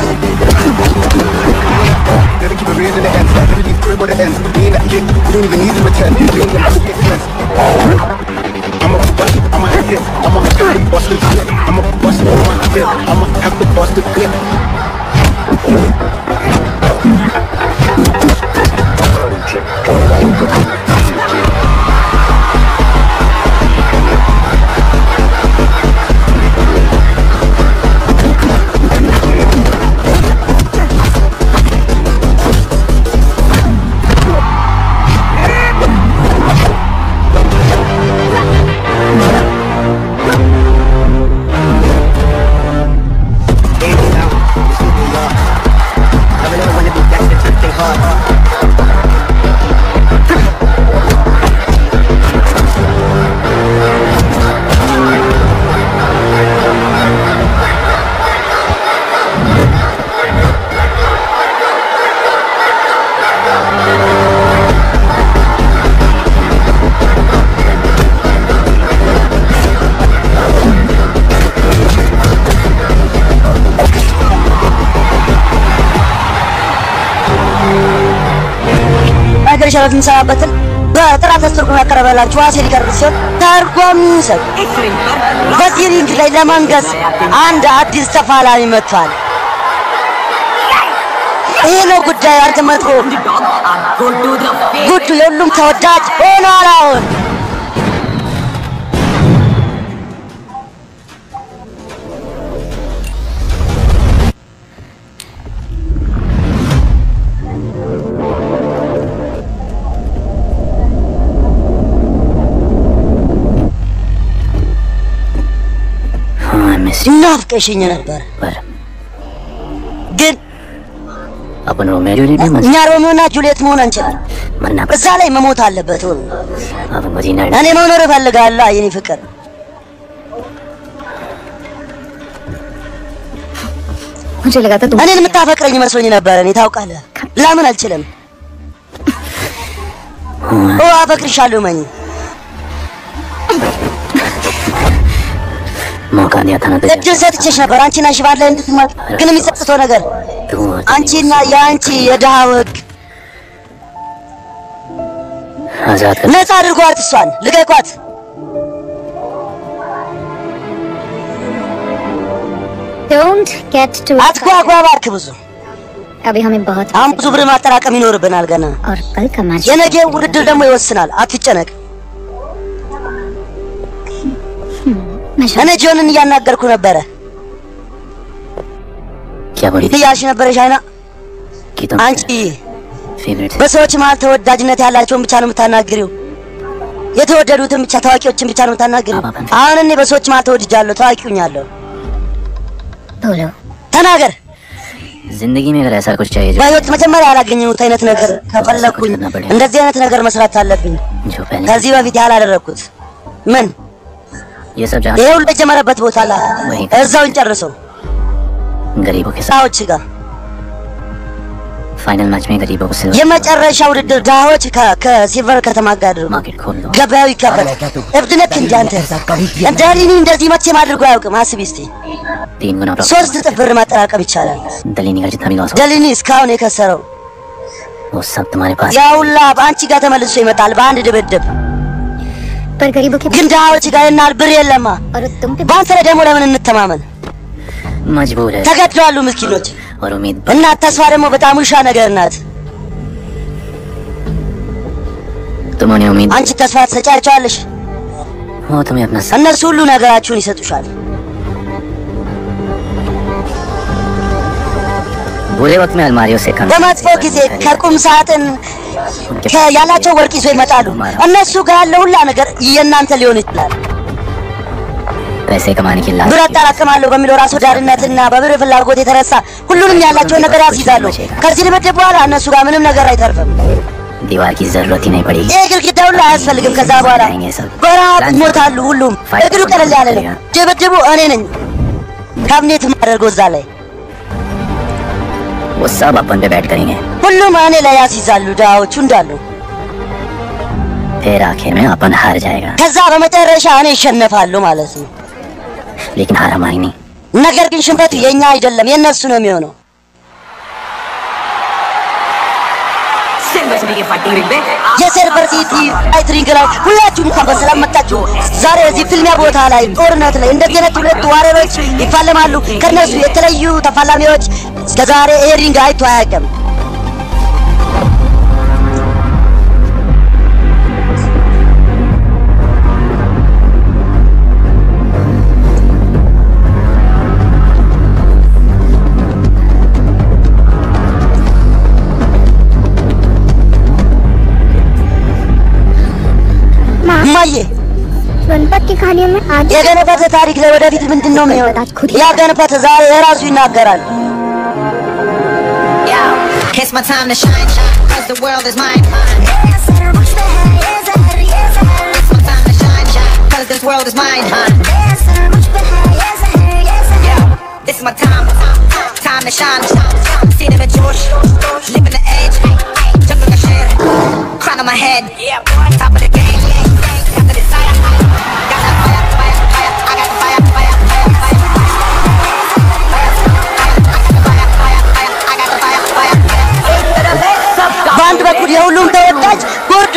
Gotta keep it real to the end. Gotta be crib or the ends. We ain't that kid. We don't even need to pretend. We ain't gonna get sense. I'm a bust, I'm a hit, I'm a hit, bust the clip. I'm a bust, I'm a hit, I'm a have to bust the clip. Baby, now, this is New York. Never know when to be back to trick they hard. ነገር ሸረት የምንሰራበትን በጥራት አስተርጉሞ ያቀረበላችሁ ዋሴ ሊቀርብ ሲሆን ተርጓሚ ይውሰድ። इस रिंग पर በዚህ ሪንግ ላይ ለመንገስ አንድ አዲስ ተፋላሚ መጥቷል። ይሄ ነው ጉዳዩ። አንተ መጥፎ dog are good to the face. ጉዱ የሁሉም ተወዳጅ ሆኗል አሁን हाँ मिस ናፍቀሽኝ ነበር፣ पर ግን अपन Romeo Juliet है እኛ ሮሚዮና ጁልየት መሆን አንችልም። मरना እዛ ላይ መሞት አለበት። ሁሉ अपन को जीना እኔ መኖር እፈልጋለሁ የኔ ፍቅር። मुझे लगा था तुम እኔን የምታፈቅረኝ መስሎኝ ነበረ። እኔ ታውቃለህ፣ ላምን አልችልም። ኦ አፈቅርሻለሁ መኝ मौका दिया था ना तुझे እድል ሰጥቼሽ ነበር አንቺና ሽባን ላይ እንድትማር። ግን የሚጸጽተው ነገር तू አንቺና የአንቺ የድሃ ወግ आजाद कर ነፃ አድርጓት፣ እሷን ልቀቋት። डोंट गेट टू አትጓጓ እባክህ ብዙ अभी हमें बहुत አሁን ብዙ ብር ማጠራቀም ይኖርብናል ገና። और कल का मैच የነገ ውድድር ደግሞ ይወስናል። አትጨነቅ። मैं እኔ ጆንን እያናገርኩ ነበረ። क्या बोली थी እያልሽ ነበረ ሻይና። कि तुम አንቺ फेवरेट በሰዎች መሀል ተወዳጅነት ያላቸውን ብቻ ነው የምታናግሪው። የተወደዱትን ብቻ ታዋቂዎችን ብቻ ነው የምታናግሪው። አሁን እኔ በሰዎች መሀል ተወድጃለሁ፣ ታዋቂውኛለሁ። बोलो ተናገር። जिंदगी में अगर ऐसा कुछ चाहिए जो በህይወት መጀመሪያ ያላገኘሁት አይነት ነገር ከፈለግኩኝ እንደዚህ አይነት ነገር መስራት አለብኝ። जो पहले ከዚህ በፊት ያላደረግኩት ምን ये सब ይሄ जहाँ ሁሉ የጀመረበት ቦታ ላ እዛው እንጨርሰው गरीबों के साथ ሰዎች ጋር फाइनल मैच में गरीबों को सिल्वर የመጨረሻ ውድድር ድሃዎች ከ- ከሲልቨር ከተማ ጋር አድርጉ። मार्केट खोल दो ገበያው ይከፈት። እብድ ነክ እንጂ አንተ እንደ ሊኒ እንደዚህ መቼም አድርጎ አያውቅም። አስቢ እስቲ तीन गुना प्रॉफिट ሶስት እጥፍ ብር माጠራቀም ይቻላል። दलीनी का जितना भी लॉस हो ደሊኒ እስካሁን የከሰረው वो सब तुम्हारे पास ያ ሁላ በአንቺ ጋር ተመልሶ ይመጣል በአንድ ድብድብ። पर गरीबों के ግን ድሃዎች ጋር ይናል ብር የለማ። और तुम पे በአንተ ላይ ደግሞ ለምን እንተማመን? मजबूर है ተገድለዋሉ ምስኪኖች። और उम्मीद እና ተስፋ ደግሞ በጣም ውሻ ነገር ናት። तुम उन्हें उम्मीद አንቺ ተስፋ ትሰጫቸዋለሽ፣ वो तुम्हें अपना सब እነሱ ሁሉ ነገራችሁን ይሰጡሻል። बुरे वक्त में अलमारियों से कम በመጥፎ ጊዜ ከቁም ሳጥን ከ- ያላቸው ወርቅ ይዞ ይመጣሉ። እነሱ ጋር ያለ ሁላ ነገር የእናንተ ሊሆን ይችላል። पैसे कमाने की ብር लालच አጠራቅማለሁ በሚለው ራስ ወዳድነትና በብር ፍላጎት የተነሳ ሁሉንም ያላቸውን ነገር ያስይዛሉ። ከዚህ ድብድብ በኋላ እነሱ ጋር ምንም ነገር አይተርፍም። दीवार की जरूरत ही नहीं पड़ेगी ይህ ግድግዳ ሁሉ አያስፈልግም። ከዛ በኋላ በረሃብ ይሞታሉ። ሁሉም እግሩ ቀለል ያለ ነው። ድብድቡ እኔ ነኝ ካብኔት ማደርገው እዛ ላይ वो सब अपन पे बैठ करेंगे ሁሉም እኔ ላይ ያስይዛሉ። ድሃዎቹ እንዳሉ फिर आखिर में अपन हार जाएगा ከዛ በመጨረሻ እኔ ይሸነፋሉ ማለት ነው። लेकिन हार हमारी नहीं ነገር ግን ሽንፈቱ የኛ አይደለም የእነሱ ነው የሚሆነው። सिल्वर सिटी के फाइटिंग रिंग में የሲልቨር ሲቲ ፋይትሪንግ ላይ ሁላችሁም እንኳን በሰላም መጣችሁ። ዛሬ እዚህ ፍልሚያ ቦታ ላይ ጦርነት ላይ እንደዚህ አይነት ሁለት ዋሪያሮች ይፋለማሉ። ከነሱ የተለዩ ተፋላሚዎች እስከዛሬ ይሄ ሪንግ አይቶ አያውቅም። እማዬ गणपत की कहानियों में आज የገነፈተ ታሪክ ላይ ወደፊት ምንድን ነው የሚሆነው? ያ ገነፈተ ዛሬ የራሱ ይናገራል። Yo, it's my time to shine, shine, cause the world is mine. It's my time to shine, shine, cause this world is mine, huh? Yo, this is my time, time to shine. Seen in the Josh, living the edge, jungle the shit, crown on my head, top of the game, got the desire, got that fire, fire, fire, I got the fire, fire, fire, fire. በአንድ በኩል የሁሉም ተወዳጅ ጉዱ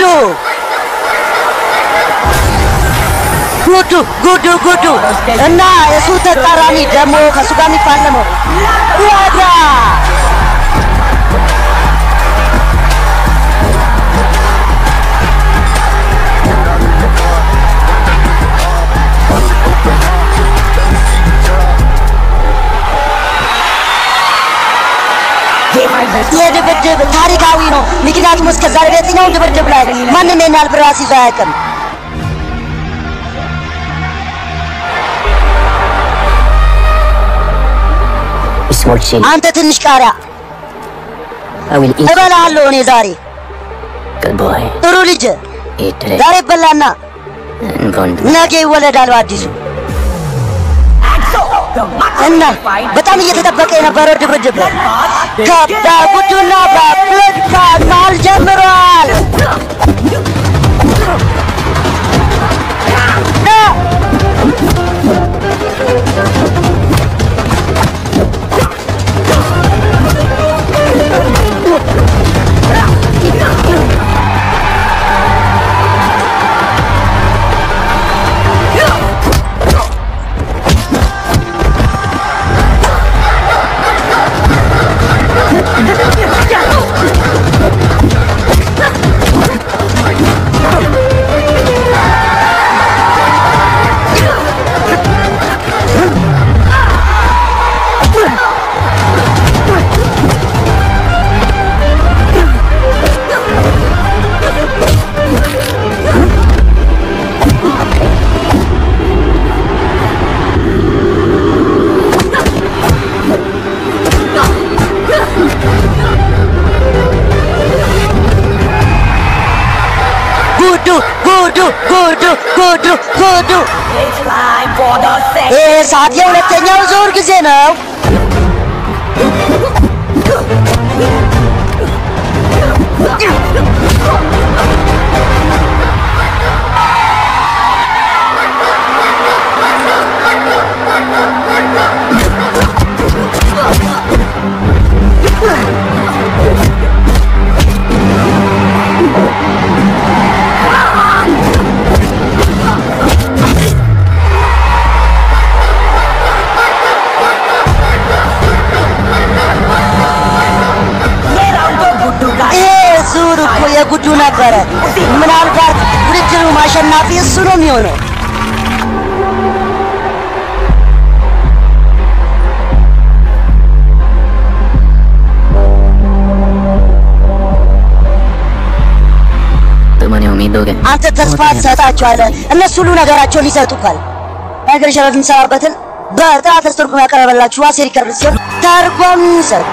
ጉዱ ጉዱ ጉዱ እና የሱ ተቃራኒ ደግሞ ከእሱ ጋር የሚፋለመው ዋጋ ይህ ድብድብ ታሪካዊ ነው። ምክንያቱም እስከ ዛሬ በየትኛውም ድብድብ ላይ ማንም ይህን ያህል ብር አስይዞ አያውቅም። sports አንተ ትንሽ ቃሪያ I will eat እበላለሁ እኔ ዛሬ good boy. ጥሩ ልጅ Eat today ዛሬ ይበላና and bond. ነገ ይወለዳል በአዲሱ እና በጣም እየተጠበቀ የነበረው ድብድብ ከበጉዱና በብለድ መሃል ጀምሯል። ጉዱ ጉዱ ጉዱ ጉዱ ጉዱ ይህ ሰዓት የሁለተኛው ዙር ጊዜ ነው። ይሄ ዙር እኮ የጉዱ ነበረ። ምናልባት ውድድሩ ማሸናፊ እሱ ነው የሚሆነው። तुमने उम्मीद दोगे አንተ ተስፋ ትሰጣቸዋለህ፣ እነሱ ሁሉ ነገራቸውን ይሰጡካል። ነገር ሸረት የምሰራበትን በጥራት አስተርጉሞ ያቀረበላችሁ ዋሴ ሪከርድ ሲሆን ተርጓሚ ይሰጥ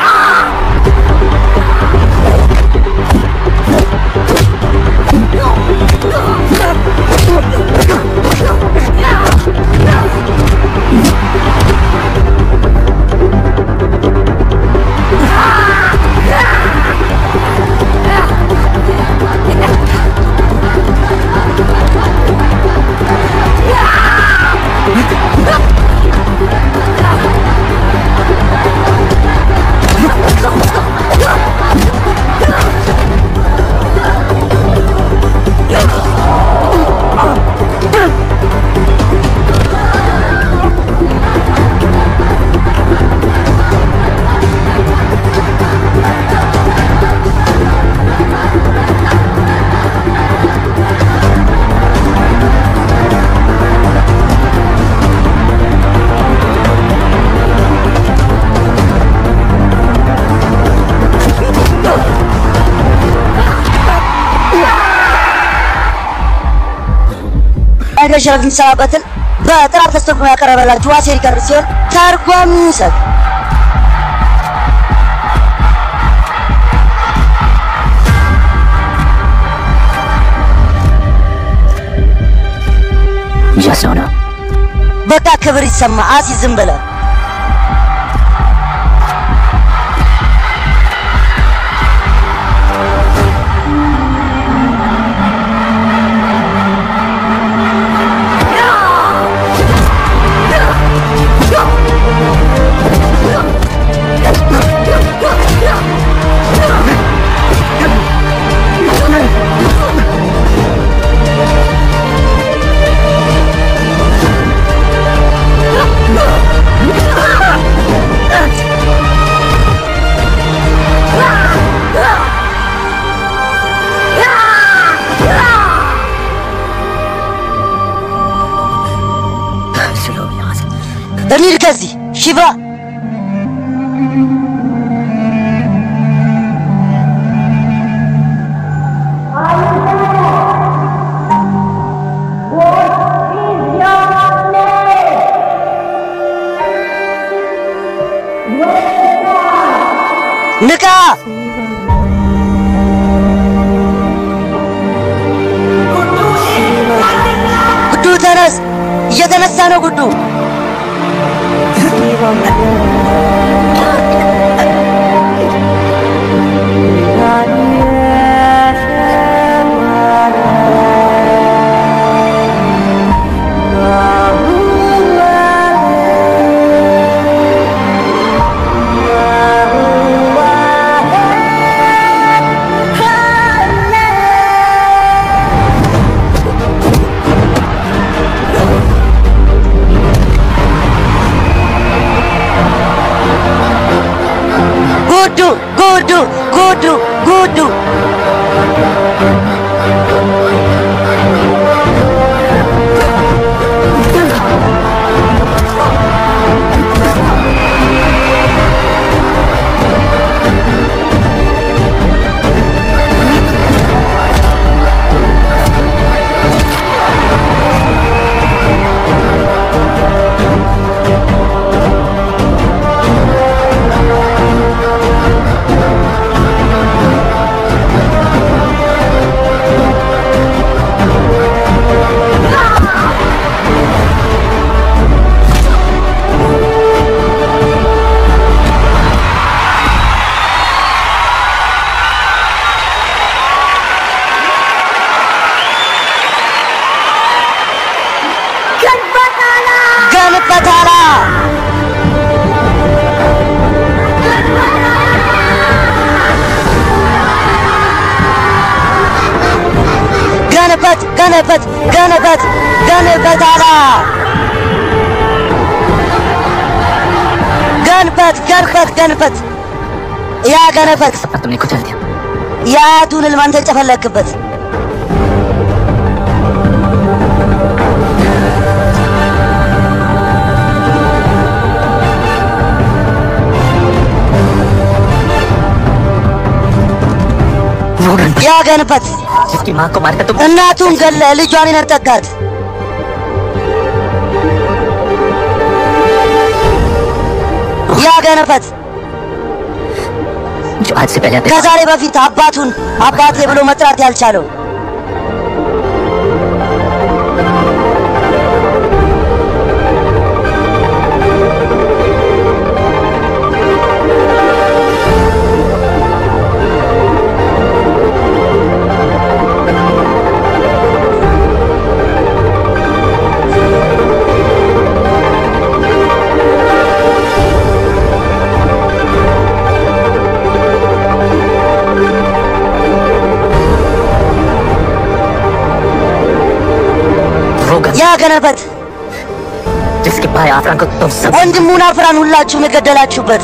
ነገር ሸረት የምሰራበትን በጥራት አስተርጉሞ ያቀረበላችሁ ዋሴ ሪከርድ ሲሆን ተርጓሚ ይሰጥ Just ሆነ በቃ ክብር ይሰማ አሲ ዝም ብለህ እንሂድ ከዚህ ሽባ ንቃ እየተነሳ ነው ጉዱ። ጉዱ ጉዱ ጉዱ ጉዱ ገንበታላ ገንበት ገንበት ገንበት ገንበታላ ገንበት ገንበት ገንበት ያ ገነበት तुमने कुछ दिया የአያቱን ህልም አንተ ጨፈለክበት ያ ገንበት जिसकी माँ को मारकर तुम እናቱን ገለ ልጇን ይነጠቃት ያ ገነበት जो आज से पहले अपने ከዛሬ በፊት አባቱን አባቴ ብሎ መጥራት ያልቻለው रोगन ያ ገነበት जिसके भाई आफरान को तुम सब ወንድሙን አፍራን ሁላችሁም የገደላችሁበት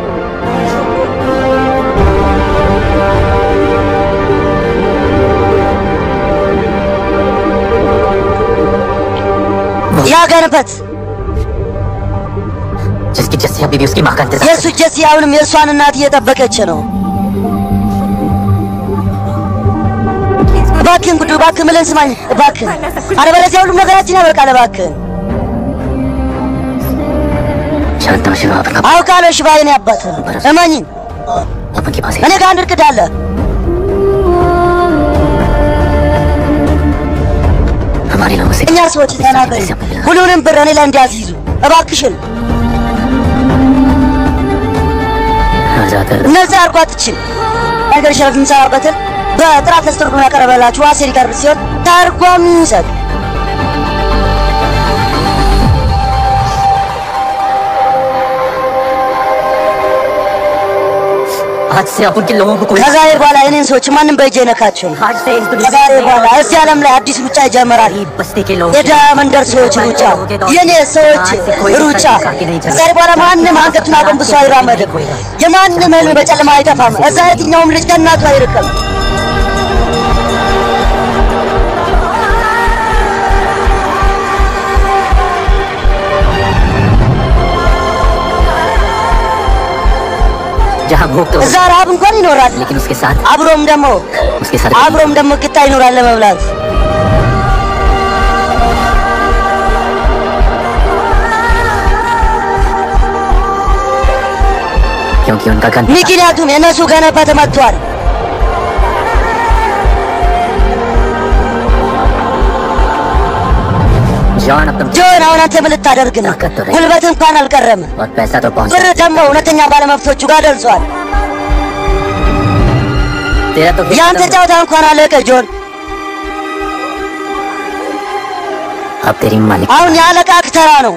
ያ ገነበት जिसकी जस्सी अभी भी उसकी माँ का इंतजार የእሱ ጀሲ አሁንም የእሷን እናት እየጠበቀች ነው። እባክህን ጉዱ፣ እባክህን ምለን ስማኝ፣ እባክህን አለበለዚያ ሁሉም ነገራችን ያበቃል። እባክህን शांता शिवा अपना አውቃለሁ። ሽባ የኔ አባት እመኝኝ፣ अपन के पास እኔ ጋር አንድ እርቅድ አለ። हमारे लोगों से እኛ ሰዎች ተናገሪ፣ ሁሉንም ብር እኔ ላይ እንዲያስይዙ እባክሽን። आजाद እነዛ አርጓትችን ነገር ሸረፍ የሚሰራበትን በጥራት ተስተርጉሞ ያቀረበላችሁ ዋሴ ሊቀርብ ሲሆን ተርጓሚ ይሰጥ आज से अपन के लोगों को कोई ከዛሬ በኋላ የኔን ሰዎች ማንም በእጅ አይነካቸውም። आज से इस दुनिया ከዛሬ በኋላ እዚህ ዓለም ላይ አዲስ ሩጫ ይጀምራል። बस्ती के लोग የድሃ መንደር ሰዎች ሩጫ፣ የኔ ሰዎች ሩጫ። ከዛሬ በኋላ ማንም አንገቱን አጎንብሶ አይራመድም። የማንም ህልም በጨለማ አይጠፋም። እዛ የትኛውም ልጅ ከእናቱ አይርቅም። जहाँ भूख तो እዛ ረሃብ እንኳን ይኖራል። लेकिन उसके साथ አብሮም ደግሞ उसके साथ አብሮም ደግሞ ቂጣ ይኖራል ለመብላት። क्योंकि उनका गन ምክንያቱም የነሱ ገነባ ተመቷል። जॉन अब तुम ጆን አሁን አንተ ምን ልታደርግ ነው? ጉልበት እንኳን አልቀረም። और पैसा तो पहुंच ብር ደግሞ እውነተኛ ባለመብቶቹ ጋር ደርሷል። तेरा तो ያንተ ጨዋታ እንኳን አለቀ ጆን። अब तेरी मालिक አሁን የአለቃህ ተራ ነው።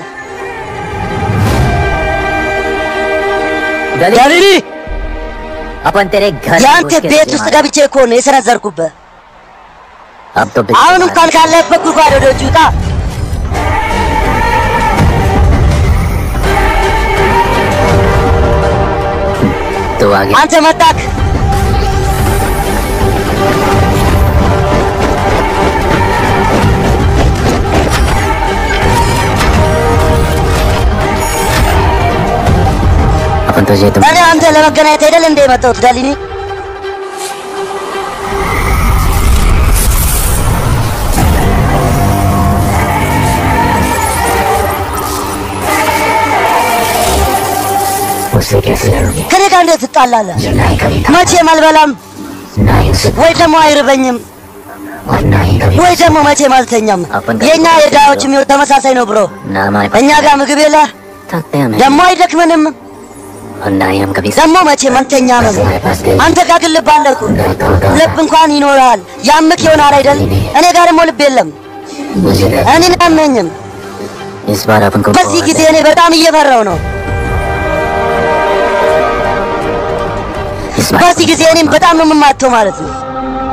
गली अपन तेरे घर የአንተ घुस के ቤት तुझे ውስጥ मारा। ገብቼ እኮ ነው የሰነዘርኩብህ። अब तो አሁን እንኳን ካለህበት ጉድጓድ ወደ ውጭ ውጣ። तो आगे አንተ መጣክ። अपन तुझे तुम እኔ አንተ ለመገናኘት አይደል እንደ የመጣሁት ዳሊኒ? उससे कैसे लड़ोगे ከኔ ጋር እንዴት ትጣላለህ? जो ना ही कभी था መቼም አልበላም ना ही उसे ወይ ደግሞ አይርበኝም और ना ही कभी ወይ ደግሞ መቼም አልተኛም። የእኛ የድሃዎች ሕይወት ተመሳሳይ ነው ብሮ። ना हमारे पास እኛ ጋር ምግብ የለ थकते हैं ደግሞ አይደክመንም और ना ही हम कभी ደግሞ መቼም አንተኛም። አንተ ጋር ግን ልብ አለ እኮ። ልብ እንኳን ይኖርሃል። ያምክ ይሆናል አይደል? እኔ ጋር ደግሞ ልብ የለም። मुझे डर- እኔን አያመኝም። इस बार अपन को በዚህ ጊዜ እኔ በጣም እየፈራው ነው። इस बार በዚህ ጊዜ እኔም በጣም ነው የምማተው ማለት ነው።